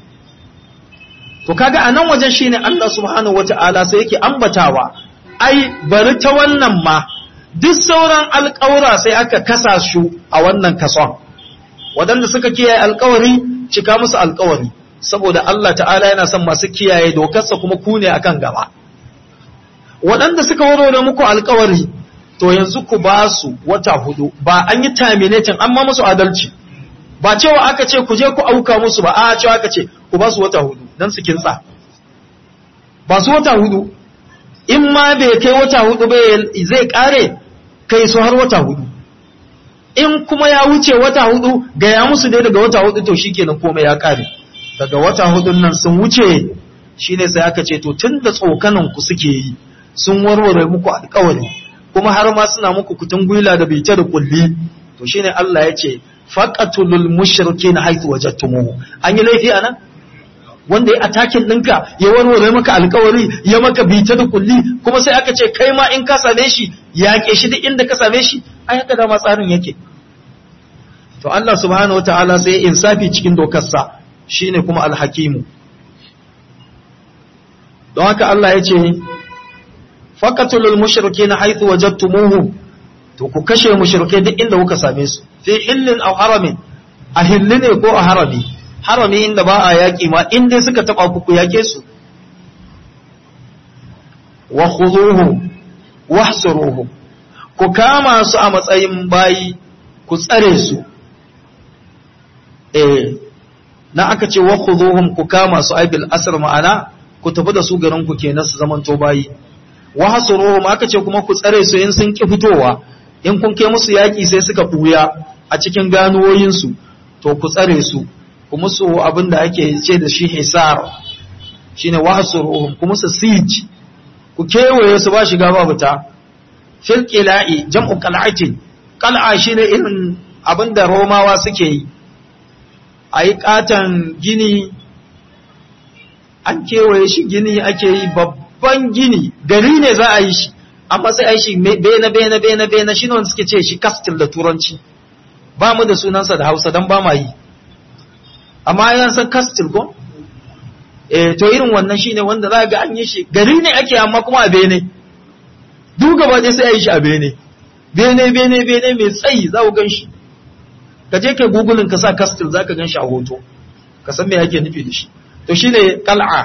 to kaga anan wajen shine Allah subhanahu wata'ala sai yake ambatawa ai bari ta wannan ma duk sauran alƙawura sai aka kasa su a wannan kason waɗanda suka kiyaye alƙawari cika musu alƙawari saboda Allah ta'ala yana son masu kiyaye dokarsa kuma ku ne akan gaba waɗanda suka warware muku alƙawari to yanzu ku ba su wata hudu ba an yi terminating amma musu adalci ba cewa aka ce ku je ku auka musu ba a cewa aka ce ku ba su wata hudu don su kintsa ba su wata hudu in ma bai kai wata hudu ba zai kare kai su har wata hudu in kuma ya wuce wata hudu gaya musu dai daga wata hudu to shikenan komai ya kare daga wata hudun nan sun wuce shine sai aka ce to tun da tsokanan ku suke yi sun warware muku alkawari kuma har ma suna muku kutun gwila da bice da kulli to shine Allah ya ce faqatulul mushrikin haythu wajadtumuhu an yi laifi anan wanda ya atakin ɗinka ya warware maka alkawari ya maka bita da kulli kuma sai aka ce kai ma in ka same shi yaƙe shi duk inda ka same shi ai haka dama tsarin yake to Allah subhanahu wataala sai ya insafi cikin dokarsa shine kuma alhakimu don haka Allah ya ce faqatulul mushrikeena haythu wajadtumuhu to ku kashe mushrike duk inda kuka same su fi hillin aw haramin a hilli ne ko a harami harami inda ba a yaƙi ma inda suka taɓa ku ku yaƙe su wa khuduhu wahsuruhu ku kama su a matsayin bayi ku tsare su eh na aka ce wa khuduhum ku kama su ai bil asr ma'ana ku tafi da su garin ku kenan su zaman to bayi wa hasuruhum aka ce kuma ku tsare su in sun ki fitowa in kun kai musu yaƙi sai suka buya a cikin ganuwoyin su to ku tsare su ku musu abin da ake ce da shi hisar shine wahsuruhum ku musu siege ku kewaye su ba shiga ba fita fil qila'i jam'u qal'atin qal'a shine irin abin da romawa suke yi ayi katan gini an kewaye shi gini ake yi babban gini gari ne za a yi shi amma sai a yi shi bena bena bena bena shine wanda suke ce shi castle da turanci ba mu da sunansa da hausa don ba ma yi amma yan san kastil ko eh to irin wannan shine wanda za ga an yi shi gari ne ake amma kuma a bene duk gaba ɗaya sai a yi shi a bene bene bene bene mai tsayi za ku gan shi ka je kai gugulin ka sa kastil za ka gan shi a hoto ka san me ake nufi da shi to shine qal'a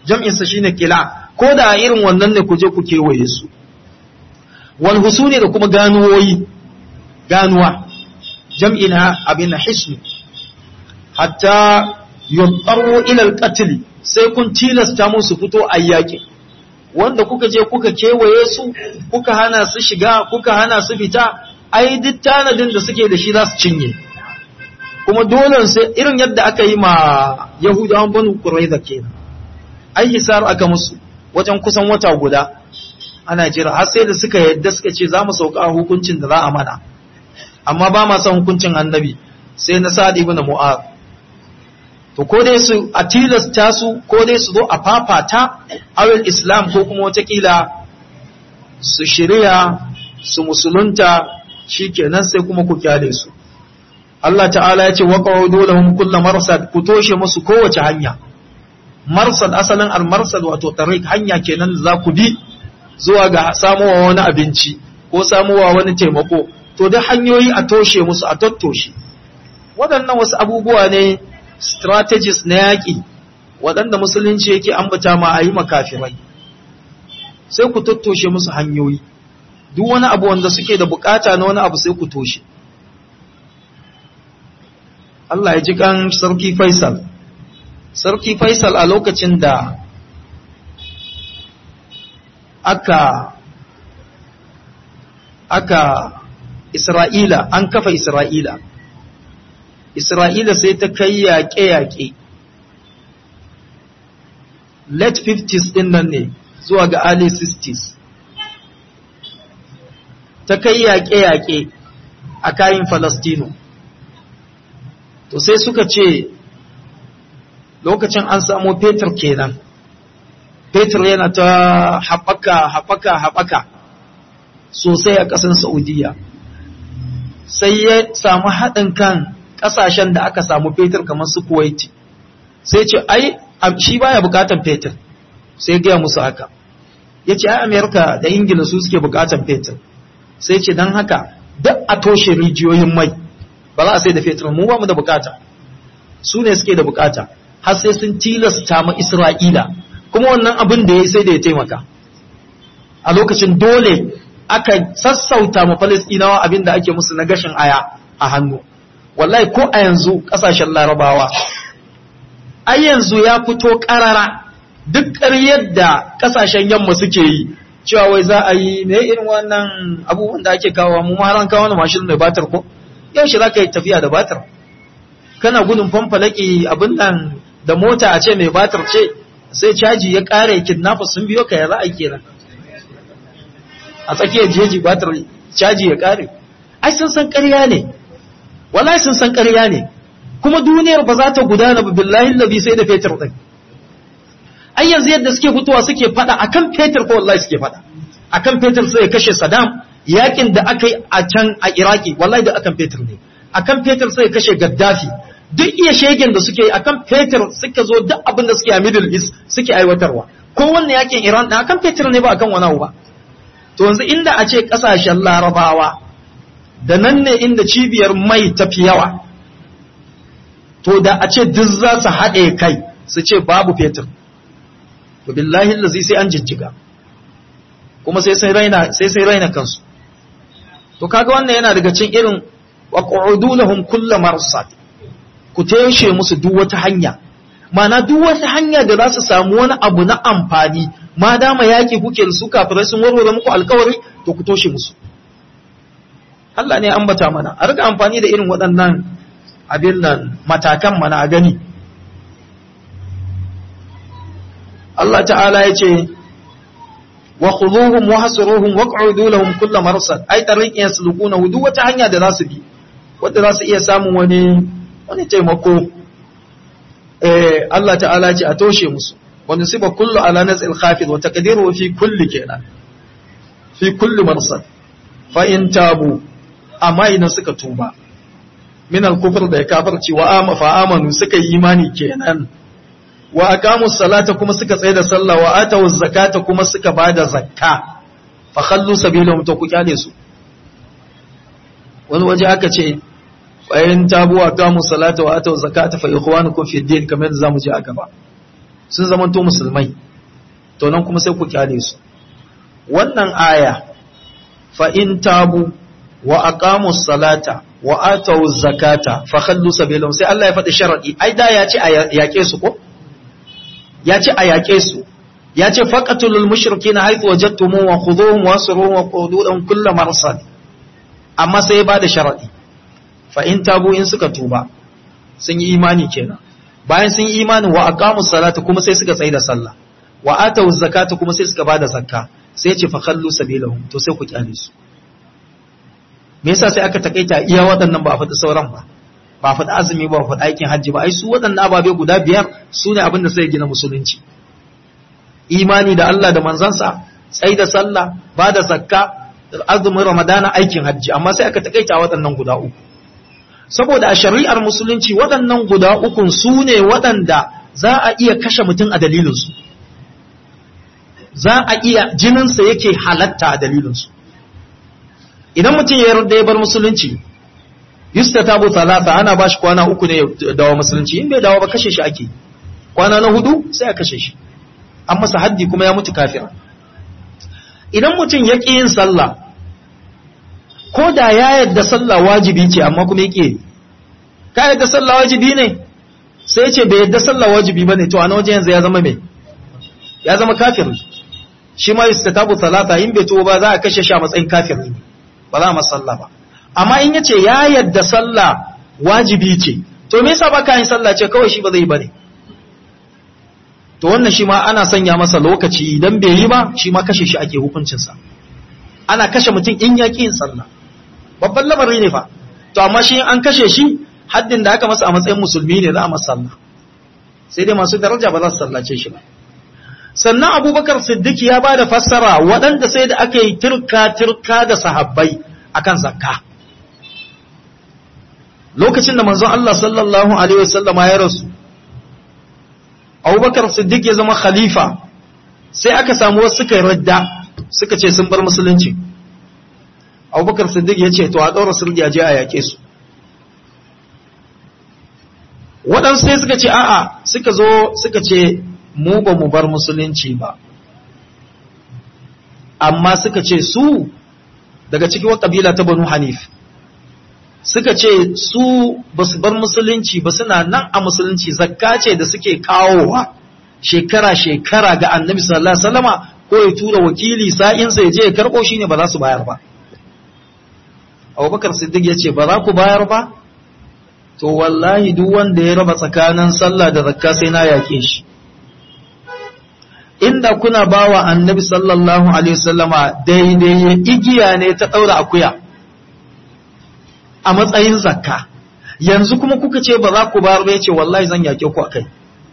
jam'insa shine kila ko da irin wannan ne ku je ku kewaye su wal husuni da kuma ganuwoyi ganuwa jam'i na abin hisnu hatta yunqaru ila al sai kun tilasta musu fito a yaƙi wanda kuka je kuka kewaye su kuka hana su shiga kuka hana su fita ai duk tanadin da suke da shi za su cinye kuma dole sai irin yadda aka yi ma yahudawan banu quraiza kenan ai hisar aka musu wajen kusan wata guda ana jira har sai da suka yadda suka ce za mu sauka hukuncin da za a mana amma ba ma son hukuncin annabi sai na sa'ad ibn mu'az to ko dai su a tilasta su ko dai su zo a fafata awil islam ko kuma watakila su shirya su musulunta shikenan sai kuma ku kyale su Allah ta'ala ya ce wa qawdu lahum kullu marsad ku toshe musu kowace hanya marsad asalin al-marsad wato tariq hanya kenan da za ku bi zuwa ga samuwa wani abinci ko samuwa wani taimako to da hanyoyi a toshe musu a tattoshe waɗannan wasu abubuwa ne strategies na yaƙi waɗanda musulunci yake ambata ma a yi makafirai sai ku tattoshe musu hanyoyi duk wani abu wanda suke da bukata na wani abu sai ku toshe Allah ya ji kan sarki Faisal sarki Faisal a lokacin da aka aka Isra'ila an kafa Isra'ila Isra'ila sai ta kai yaƙe-yaƙe late 50s ɗin nan ne zuwa ga early 60s ta kai yaƙe-yaƙe a kayan Falastino to sai suka ce lokacin an samu Peter kenan Peter yana ta haɓaka haɓaka haɓaka sosai a ƙasar Saudiya sai ya samu haɗin kan ƙasashen da aka samu fetur kamar su Kuwaiti sai ce ai shi baya bukatan fetur sai gaya musu haka ya ce ai Amerika da Ingila su suke bukatan fetur sai ce don haka duk a toshe rijiyoyin mai ba za a sai da fetur mu ba mu da bukata su ne suke da bukata har sai sun tilasta ma Isra'ila kuma wannan abin da ya sai da ya taimaka a lokacin dole aka sassauta ma Falastinawa abin da ake musu na gashin aya a hannu wallahi ko a yanzu kasashen larabawa ai yanzu ya fito karara duk ƙaryar da kasashen yamma suke yi cewa wai za a yi me irin wannan abubuwan da ake kawo mu ma ran kawo na mashin mai batar ko yaushe za ka yi tafiya da batar kana gudun fanfalaki abin nan da mota a ce mai batar ce sai caji ya ƙare kidnappers sun biyo ka ya za a kenan a tsakiyar jeji batar caji ya ƙare ai sun san ƙarya ne wallahi sun san ƙarya ne kuma duniyar ba za ta gudana ba billahi labi sai da fetur din ai yanzu yadda suke fitowa suke fada akan fetur ko wallahi suke fada akan fetur sai kashe Saddam yakin da aka yi a can a Iraki wallahi da akan fetur ne akan fetur sai kashe Gaddafi duk iya shegen da suke akan fetur suka zo duk abin da suke a Middle East suke aiwatarwa ko wannan yakin Iran da akan fetur ne ba akan wani abu ba to yanzu inda a ce kasashen Larabawa da nan ne inda cibiyar mai tafi yawa to da a ce duk za su haɗe kai su ce babu fetur to billahi lazi sai an jijjiga kuma sai sai raina sai sai raina kansu to kaga wannan yana daga cikin irin wa qu'udu lahum kullu marsad ku tayshe musu duk wata hanya mana duk wata hanya da za su samu wani abu na amfani ma dama yaki kuke da su kafirai sun warware muku alkawari to ku toshe musu Allah ne ambata mana a rika amfani da irin waɗannan abin nan matakan mana a gani Allah ta'ala ya ce wa khuduhum wa hasruhum wa q'udu lahum kull marsad ay tariqin yaslukuna duk wata hanya da za su bi wanda za su iya samun wani wani taimako eh Allah ta'ala ya ce a toshe musu wa nusiba kullu ala nazil khafid wa taqdiru fi kulli kenan fi kulli marsad fa in tabu amma idan suka tuba min al-kufr da ya kafirci wa ama fa amanu suka yi imani kenan wa aqamu salata kuma suka tsaye da sallah wa atawu zakata kuma suka bada zakka fa khallu sabilahum to ku kyale su wani waje aka ce bayan tabu wa aqamu salata wa atawu zakata fa ikhwanukum fi din kamar yadda zamu ji a gaba sun zamanto musulmai to nan kuma sai ku kyale su wannan aya fa in tabu wa aqamu salata wa atu zakata fa khallu sabilahum sai Allah ya faɗi sharadi ai da ya ce a yaƙe su ko ya ce a yaƙe su ya ce faqatulul mushrikeena haythu wajadtumuhum wa khudhuhum wa asruhum wa qududun kull marsad amma sai ya bada sharadi fa in tabu in suka tuba sun yi imani kenan bayan sun yi imani wa aqamu salata kuma sai suka tsaida sallah wa atu zakata kuma sai suka bada zakka sai ya ce fa khallu sabilahum to sai ku kyale su me yasa sai aka takaita iya waɗannan ba a faɗi sauran ba ba a faɗi azumi ba a faɗi aikin hajji ba ai su waɗannan ababe guda biyar su ne abin da sai gina musulunci imani da Allah da manzansa tsai da sallah ba da zakka azumin ramadana aikin hajji amma sai aka takaita waɗannan guda uku saboda a shari'ar musulunci waɗannan guda ukun su ne waɗanda za a iya kashe mutum a dalilinsu za a iya jininsa yake halatta a dalilinsu idan mutum ya yarda ya bar musulunci yusta tabu talata ana bashi kwana uku ne ya dawo musulunci in bai dawo ba kashe shi ake kwana na hudu sai a kashe shi an masa haddi kuma ya mutu kafira idan mutum ya ƙi yin sallah ko da ya yadda sallah wajibi ce amma kuma ya ƙi ka yadda sallah wajibi ne sai ce bai yadda sallah wajibi ba ne to a na wajen yanzu ya zama mai ya zama kafir shi ma yusta tabu talata in bai tuwo ba za a kashe shi a matsayin kafir ne ba za a masa sallah ba amma in yace ya yadda sallah wajibi ce to me yasa baka yin sallah ce kawai shi ba zai bane to wannan shi ma ana sanya masa lokaci idan bai yi ba shi ma kashe shi ake hukuncin sa ana kashe mutum in ya yin sallah babban lamari ne fa to amma shi an kashe shi haddin da aka masa a matsayin musulmi ne za a masa sallah sai dai masu daraja ba za su sallace shi ba sannan abubakar siddiq ya ba da fassara waɗanda sai da aka yi turka-turka da sahabbai akan zakka lokacin da manzon Allah sallallahu alaihi wasallam ya rasu abubakar siddiq ya zama khalifa sai aka samu wasu suka yi radda suka ce sun bar musulunci abubakar siddiq ya ce to a ɗaura sirri a je a yaƙe su waɗansu sai suka ce a'a suka zo suka ce mu ba mu bar musulunci ba amma suka ce su daga cikin wa kabila ta banu hanif suka ce su ba su bar musulunci ba suna nan a musulunci zakka ce da suke kawowa shekara-shekara ga annabi sallallahu alaihi wasallama ko ya tura wakili sa'insa ya je ya karɓo shi ne ba za su bayar ba abubakar siddiq ya ce ba za ku bayar ba to wallahi duk wanda ya raba tsakanin sallah da zakka sai na yake shi inda kuna bawa annabi sallallahu alaihi wasallama daidai igiya ne ta daura akuya a matsayin zakka yanzu kuma kuka ce ba za ku bayar ba yace wallahi zan yake ku akai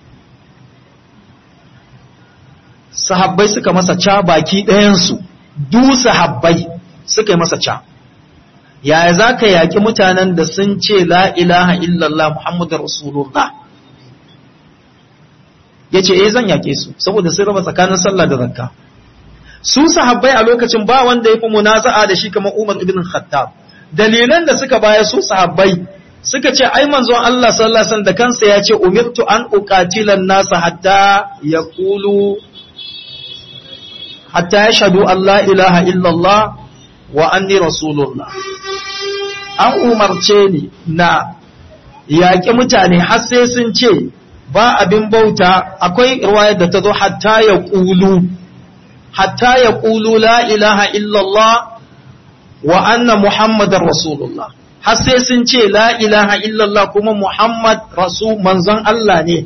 sahabbai suka masa ca baki ɗayan su du sahabbai suka yi masa ca yaya za ka yaƙi mutanen da sun ce la ilaha illallah muhammadu rasulullah ya ce eh zan yaƙe su saboda sun raba tsakanin sallah da zakka su sahabbai a lokacin ba wanda ya fi munaza'a da shi kamar umar ibn khattab dalilan da suka baya su sahabbai suka ce ai manzon Allah sallallahu alaihi wasallam da kansa ya ce umirtu an uqatila nasa hatta yaqulu hatta yashhadu an la ilaha illallah wa anni rasulullah an umarce ni na yaƙi mutane har sai sun ce ba abin bauta akwai riwayar da ta zo hatta ya ƙulu hatta ya ƙulu la ilaha illallah wa anna muhammadar rasulullah har sai sun ce la ilaha illallah kuma muhammad rasul manzon Allah ne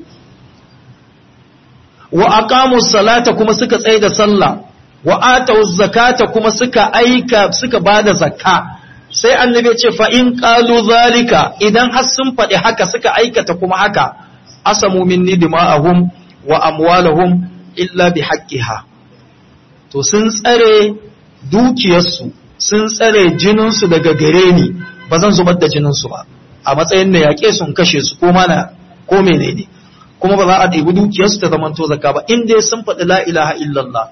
wa aqamu salata kuma suka tsaye da sallah wa atau zakata kuma suka aika suka bada zakka sai annabi ya ce fa in qalu zalika idan har sun faɗi haka suka aikata kuma haka asamu minni dima'ahum wa amwalahum illa bi haqqiha to sun tsare dukiyarsu sun tsare jininsu daga gare ni ba zan zubar da jininsu ba a matsayin na yaƙe sun kashe su ko mana ko menene kuma ba za a ɗebi dukiyarsu ta zamanto zakka ba in dai sun faɗi la ilaha illallah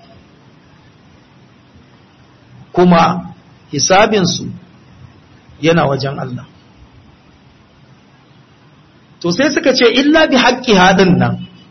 kuma hisabinsu yana wajen Allah. To sai suka ce, illa bi haƙƙi haɗin nan,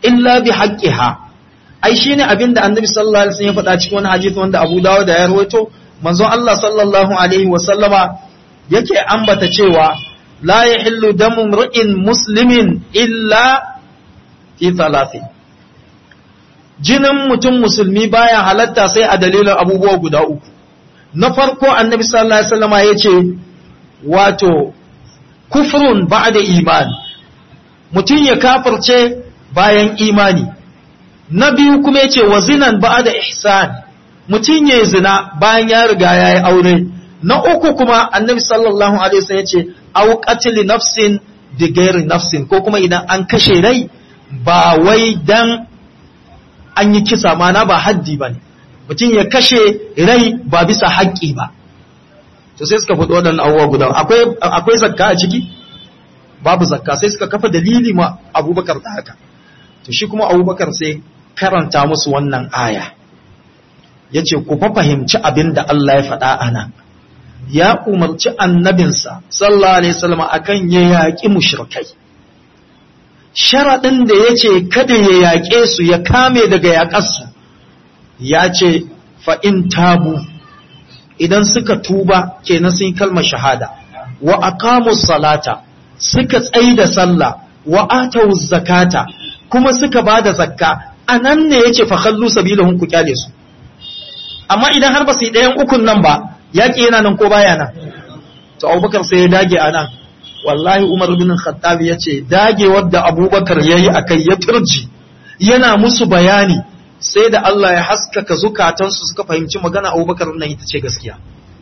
illa bi haqqiha ai shine abinda annabi sallallahu alaihi wasallam ya faɗa cikin wani hadisi wanda Abu Dawud da ya rawaito manzon Allah sallallahu alaihi wasallama yake ambata cewa la yahillu damu mri'in muslimin illa fi thalathin jinin mutum musulmi baya halatta sai a dalilin abubuwa guda uku na farko annabi sallallahu alaihi wasallama yace wato kufrun ba'da iman mutum ya kafirce bayan imani na biyu kuma yace wa zinan ba'da ihsan mutum ya zina bayan ya riga ya yi aure na uku kuma annabi sallallahu alaihi wasallam yace au qatl nafsin bi ghairi nafsin ko kuma idan an kashe rai ba wai dan an yi kisa mana ba haddi bane mutum ya kashe rai ba bisa haƙƙi ba to sai suka faɗi waɗannan abubuwa guda akwai akwai zakka a ciki babu zakka sai suka kafa dalili ma abubakar da haka to shi kuma abubakar sai karanta musu wannan aya ya ce ku fa fahimci abin da Allah ya faɗa a nan ya umarci annabinsa sallallahu alaihi wasallam akan ya yaƙi mushrikai sharaɗin da ya ce kada ya yaƙe su ya kame daga yaƙarsu ya ce fa'in tabu idan suka tuba kenan sun yi kalmar shahada wa aqamu salata suka tsaida sallah wa atau zakata kuma suka bada zakka anan ne yace fa khallu sabilahum ku kyale su amma idan har ba su yi ɗayan ukun nan ba yaƙi yana nan ko baya nan to abubakar sai ya dage a nan wallahi umar bin khattab ya ce dage wadda abubakar ya yi a kai ya turji yana musu bayani sai da Allah ya haskaka zukatansu suka fahimci magana abubakar nan ita ce gaskiya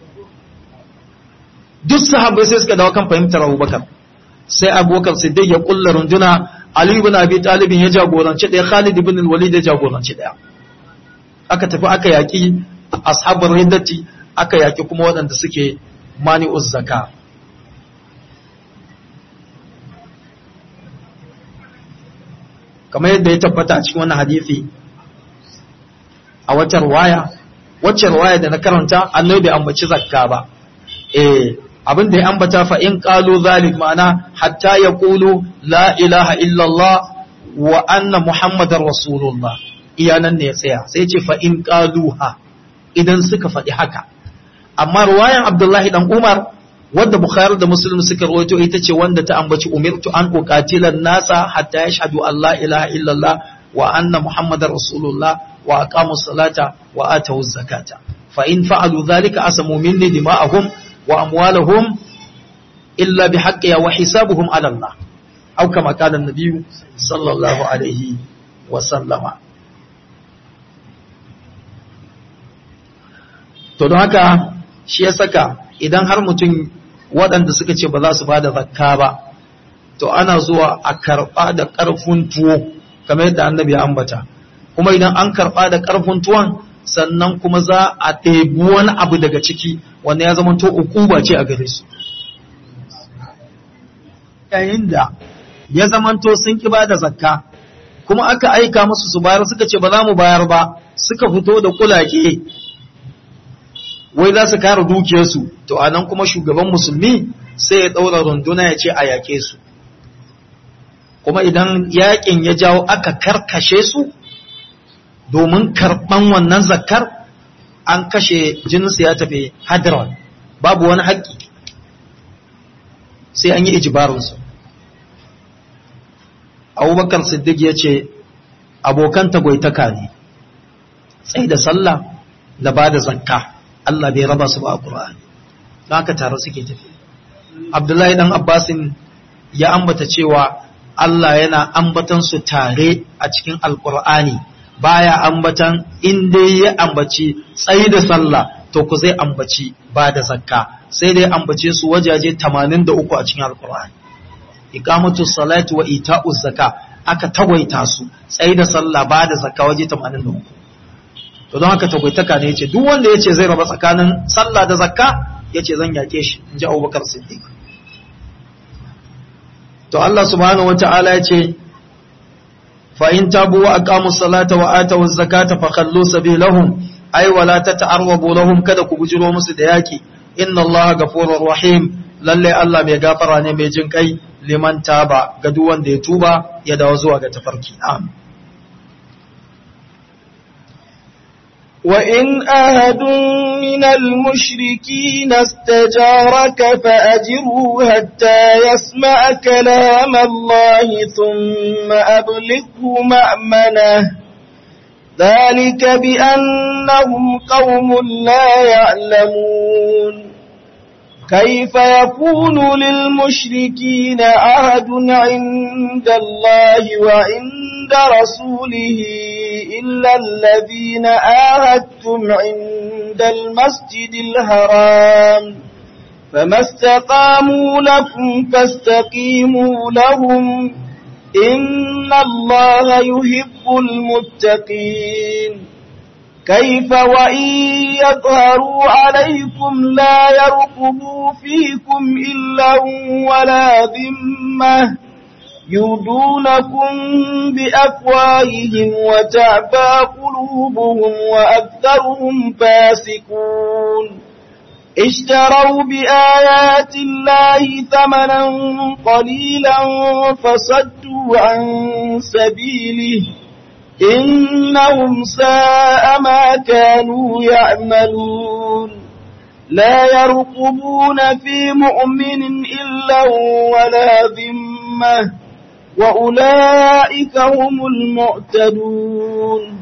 duk sahabbai sai suka dawo kan fahimtar abubakar sai abubakar siddiq ya kulla runduna ali ibn abi talib ya jagoranci ɗaya khalid ibn walid ya jagoranci ɗaya aka tafi aka yaƙi ashabar riddati aka yaƙi kuma waɗanda suke mani'uz zaka kamar yadda ya tabbata a cikin wannan hadisi a wacce ruwaya wacce ruwaya da na karanta annabi bai ambaci zakka ba eh abin da ya ambata fa in qalu zalik ma'ana hatta yaqulu la ilaha illa Allah wa anna muhammadar rasulullah iyanan ne ya tsaya sai ce fa in qaluha idan suka faɗi haka amma ruwayan abdullahi dan umar wadda bukhari da muslim suka rawaito ita ce wanda ta ambaci umirtu an uqatilan nasa hatta yashhadu an la ilaha illallah wa anna muhammadar rasulullah wa aqamu salata wa atu zakata fa in fa'alu dhalika asamu minni dima'ahum wa amwalahum illa bihaqqiha wa hisabuhum ala allah aw kama qala an-nabiy sallallahu alaihi wa sallama to don haka shi ya saka idan har mutum waɗanda suka ce ba za su ba da zakka ba to ana zuwa a karɓa da ƙarfin tuwo kamar yadda annabi ya ambata kuma idan an karɓa da ƙarfin tuwon sannan kuma za a ɗebi wani abu daga ciki wanda ya zama to ukuba ce a gare su yayin da ya zama to sun ki ba da zakka kuma aka aika musu su bayar suka ce ba za mu bayar ba suka fito da kulake wai za su kare dukiyarsu to a nan kuma shugaban musulmi sai ya ɗaura runduna ya ce a yaƙe su kuma idan yaƙin ya jawo aka karkashe su domin karɓan wannan zakar an kashe jininsu ya tafi hadron babu wani haƙƙi sai an yi ijibarinsu abubakar siddiq ya ce abokan tagwaitaka ne tsaye da sallah da ba da zakka Allah bai raba su ba a Qur'ani don haka tare suke tafi Abdullahi dan Abbasin ya ambata cewa Allah yana ambatan su tare a cikin Alƙur'ani baya ambatan in dai ya ambaci tsayi da sallah to ku zai ambaci ba da zakka sai dai ambace su wajaje 83 a cikin Alƙur'ani iqamatu salati wa ita'u zakka aka tagwaita su tsayi da sallah ba da zakka waje 83 to don haka tagwaitaka ne yace duk wanda yace zai raba tsakanin sallah da zakka yace zan yake shi inji Abubakar Siddiq to Allah subhanahu wataala yace fa in tabu wa aqamu salata wa atu zakata fa khallu sabilahum ay wala tata'arrabu lahum kada ku bujiro musu da yaki inna Allah ghafurur rahim lalle Allah mai gafara ne mai jin kai liman taba ga duk wanda ya tuba ya dawo zuwa ga tafarki amin وإن أحد من المشركين استجارك فأجره حتى يسمع كلام الله ثم أبلغه مأمنه ذلك بأنهم قوم لا يعلمون كيف يكون للمشركين عهد عند الله وعند رسوله إلا الذين آهدتم عند المسجد الحرام فما استقاموا لكم فاستقيموا لهم إن الله يحب المتقين كيف وإن يظهروا عليكم لا يرقبوا فيكم إلا ولا ذمة يردونكم بأفواههم وتعبى قلوبهم وأكثرهم فاسقون اشتروا بآيات الله ثمنا قليلا فصدوا عن سبيله إنهم ساء ما كانوا يعملون لا يرقبون في مؤمن إلا ولا ذمة وأولئك هم المعتدون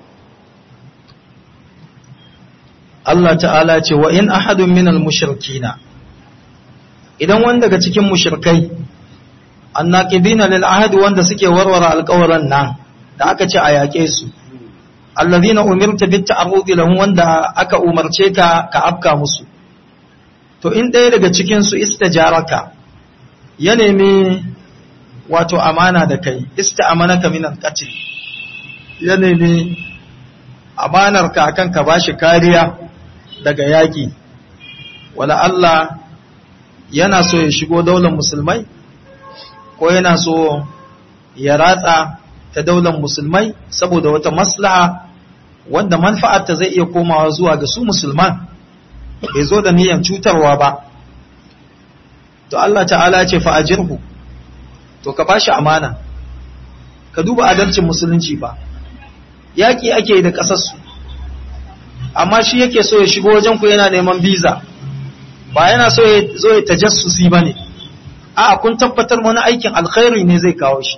Allah ta'ala ce wa in ahadun minal mushrikina idan wanda daga cikin mushrikai annaqidina lil ahdi wanda suke warware alƙawaran nan da aka ce a yaƙe su allazina umirta bit ta'arudi lahum wanda aka umarce ka ka afka musu to in ɗaya daga cikin su istajaraka ya nemi wato amana da kai ista'amanaka min al-qatl ya nemi amanar ka akan ka bashi kariya daga yaƙi wala Allah yana so ya shigo daular musulmai ko yana so ya ratsa ta daular musulmai saboda wata maslaha wanda manfa'arta zai iya komawa zuwa ga su musulman bai zo da niyan cutarwa ba to Allah ta'ala ce fa'ajirhu to ka bashi amana ka duba adalcin musulunci ba yaƙi ake da ƙasarsu amma shi yake so ya shigo wajen ku yana neman biza ba yana so ya zo ya tajassusi ba ne a kun tabbatar wani aikin alkhairi ne zai kawo shi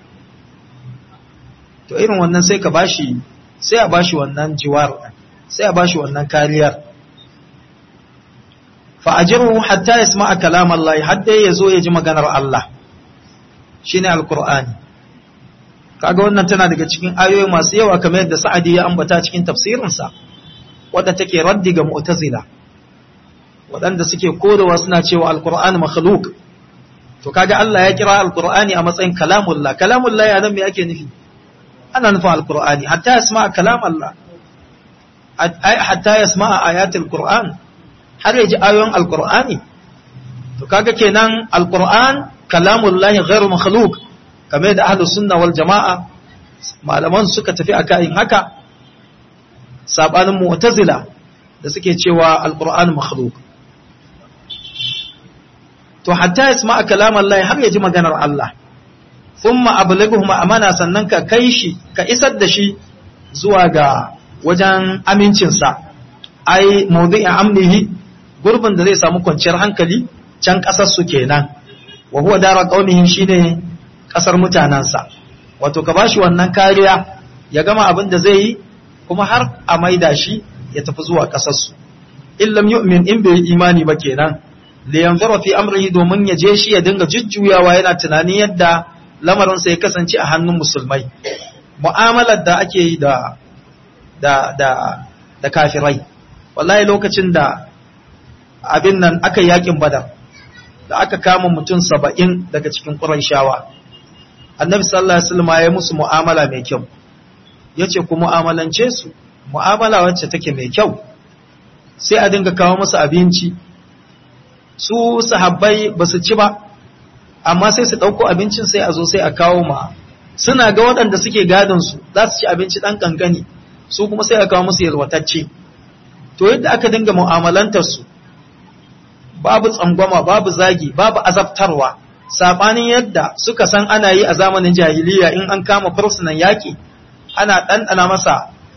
to irin wannan sai ka bashi sai a bashi wannan jiwar sai a bashi wannan kariyar fa ajiru hatta yasma'a kalam Allah hadda ya zo ya ji maganar Allah shine alqur'ani kaga wannan tana daga cikin ayoyi masu yawa kamar yadda Sa'adi ya ambata cikin tafsirinsa wadda take raddi ga mu'tazila waɗanda suke kodawa suna cewa alqur'an makhluq to kaga Allah ya kira alqur'ani a matsayin kalamullah kalamullah ya nan me ake nufi ana nufin alqur'ani hatta yasma kalam Allah hatta yasma ayatul qur'an har yaji ayoyin alqur'ani to kaga kenan alqur'an kalamullah ghairu makhluq kamar da ahlus sunna wal jama'a malaman suka tafi akan haka sabanin mu'tazila da suke cewa alqur'an makhluq to hatta yasma kalam Allah har yaji maganar Allah thumma ablighuhum amana sannan ka kai shi ka isar da shi zuwa ga wajen amincinsa ai mawdi'in amnihi gurbin da zai samu kwanciyar hankali can kasar su kenan wa huwa dara qaumihi shine kasar mutanansa wato ka bashi wannan kariya ya gama abin da zai yi kuma har a maida shi ya tafi zuwa kasar su illam yu'min in bai imani ba kenan li yanzura fi amrihi domin ya je shi ya dinga jujjuyawa yana tunanin yadda lamarinsa ya kasance a hannun musulmai mu'amalar da ake yi da da da da kafirai wallahi lokacin da abin nan aka yakin badar da aka kama mutum saba'in daga cikin ƙurayshawa annabi sallallahu alaihi wasallam ya musu mu'amala mai kyau yace ku mu'amalance su mu'amala wacce take mai kyau sai a dinga kawo musu abinci su sahabbai ba su ci ba amma sai su ɗauko abincin sai a zo sai a kawo ma suna ga waɗanda suke gadon su za su ci abinci ɗan ƙanƙani su kuma sai a kawo musu yalwatacce to yadda aka dinga mu'amalantar su babu tsangwama babu zagi babu azabtarwa saɓanin yadda suka san ana yi a zamanin jahiliya in an kama fursunan yaƙi ana ɗanɗana masa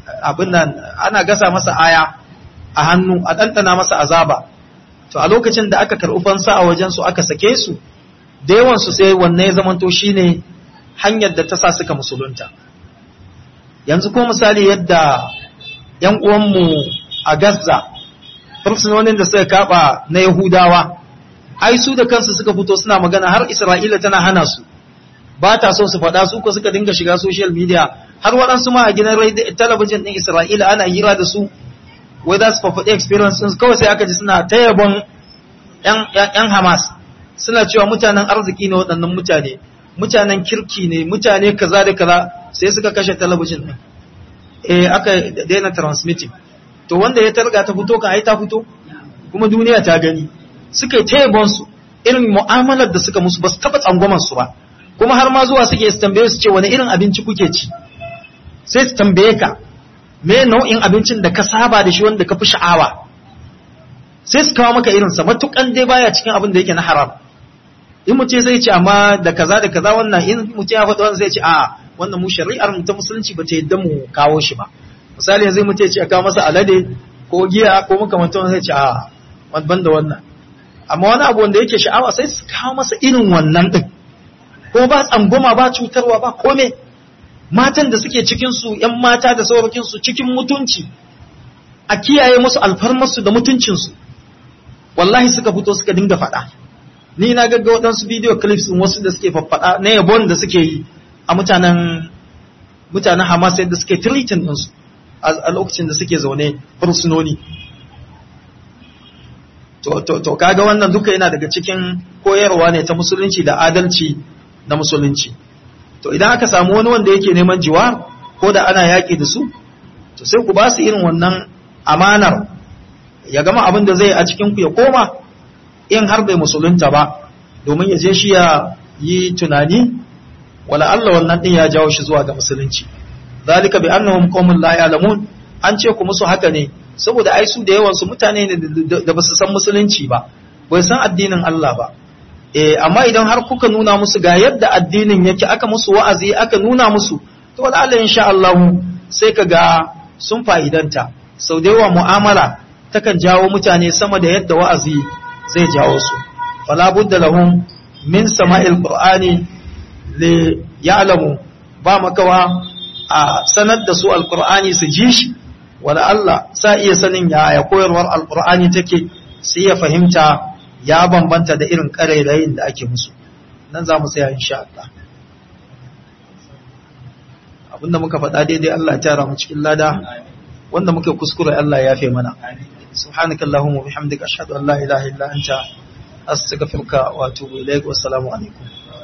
abin nan ana gasa masa aya a hannu a ɗanɗana masa azaba to a lokacin da aka karɓi fansa a wajen su aka sake su da yawan su sai wanne ya zamanto shine hanyar da ta sa suka musulunta yanzu ko misali yadda yan uwanmu a Gaza fursunonin da suka kaba na Yahudawa ai su da kansu suka fito suna magana har Isra'ila tana hana su ba ta so su faɗa su ko suka dinga shiga social media har waɗansu ma a gidan talabijin ɗin Isra'ila ana hira da su wai za su fafaɗi experience ɗin kawai sai aka ji suna ta yabon ‘yan Hamas suna cewa mutanen arziki ne waɗannan mutane mutanen kirki ne mutane kaza da kaza sai suka kashe talabijin ɗin eh aka daina transmitting to wanda ya targa ta fito kan ai ta fito kuma duniya ta gani suka yi ta yabon su irin mu'amalar da suka musu ba su taɓa tsangwamar su ba kuma har ma zuwa suke su tambaye su ce wani irin abinci kuke ci sai su tambaye ka me nau'in abincin da ka saba da shi wanda ka fi sha'awa sai su kawo maka irinsa matukan dai baya cikin abin da yake na haram in mutum zai ce amma da kaza da kaza wannan in mutum ya faɗi wannan zai ce a wannan mu shari'ar mu ta musulunci ba ta yadda mu kawo shi ba misali yanzu mutum ya ce a kawo masa alade ko giya ko makamantan zai ce a ban da wannan amma wani abu wanda yake sha'awa sai su kawo masa irin wannan din ko ba tsangwama ba cutarwa ba kome matan da suke cikinsu ‘yan mata da saurakinsu cikin mutunci a kiyaye musu alfarmarsu da mutuncinsu wallahi suka fito suka dinga faɗa ni na gagga waɗansu video clips wasu da suke faffaɗa na yabon da suke yi a mutanen mutanen hamas yadda suke treating ɗinsu a lokacin da suke zaune fursunoni to kaga wannan duka yana daga cikin koyarwa ne ta musulunci da adalci na musulunci to idan aka samu wani wanda yake neman jiwa ko da ana yaƙi da su to sai ku ba su irin wannan amanar ya gama abin da zai a cikin ku ya koma in har bai musulunta ba domin ya je shi ya yi tunani wala Allah wannan din ya jawo shi zuwa ga musulunci zalika bi annahum qaumun la ya'lamun an ce ku musu haka ne saboda ai su da yawan su mutane ne da ba su san musulunci ba bai san addinin Allah ba eh amma idan har kuka nuna musu ga yadda addinin yake aka musu wa'azi aka nuna musu to wala Allah insha Allah sai ka ga sun fa'idanta sau da yawa mu'amala takan jawo mutane sama da yadda wa'azi zai jawo su fala budda lahum min sama'il qur'ani li ya'lamu ba makawa a sanar da su alqur'ani su ji shi wala Allah sa iya sanin ya koyarwar alqur'ani take sai ya fahimta ya bambanta da irin ƙarairayin da ake musu nan za mu tsaya insha Allah abinda muka faɗa daidai Allah ya tara mu cikin lada wanda muke kuskure Allah ya yafe mana subhanaka allahumma bihamdika ashhadu an la ilaha illa anta astaghfiruka wa atubu ilaik wa assalamu alaikum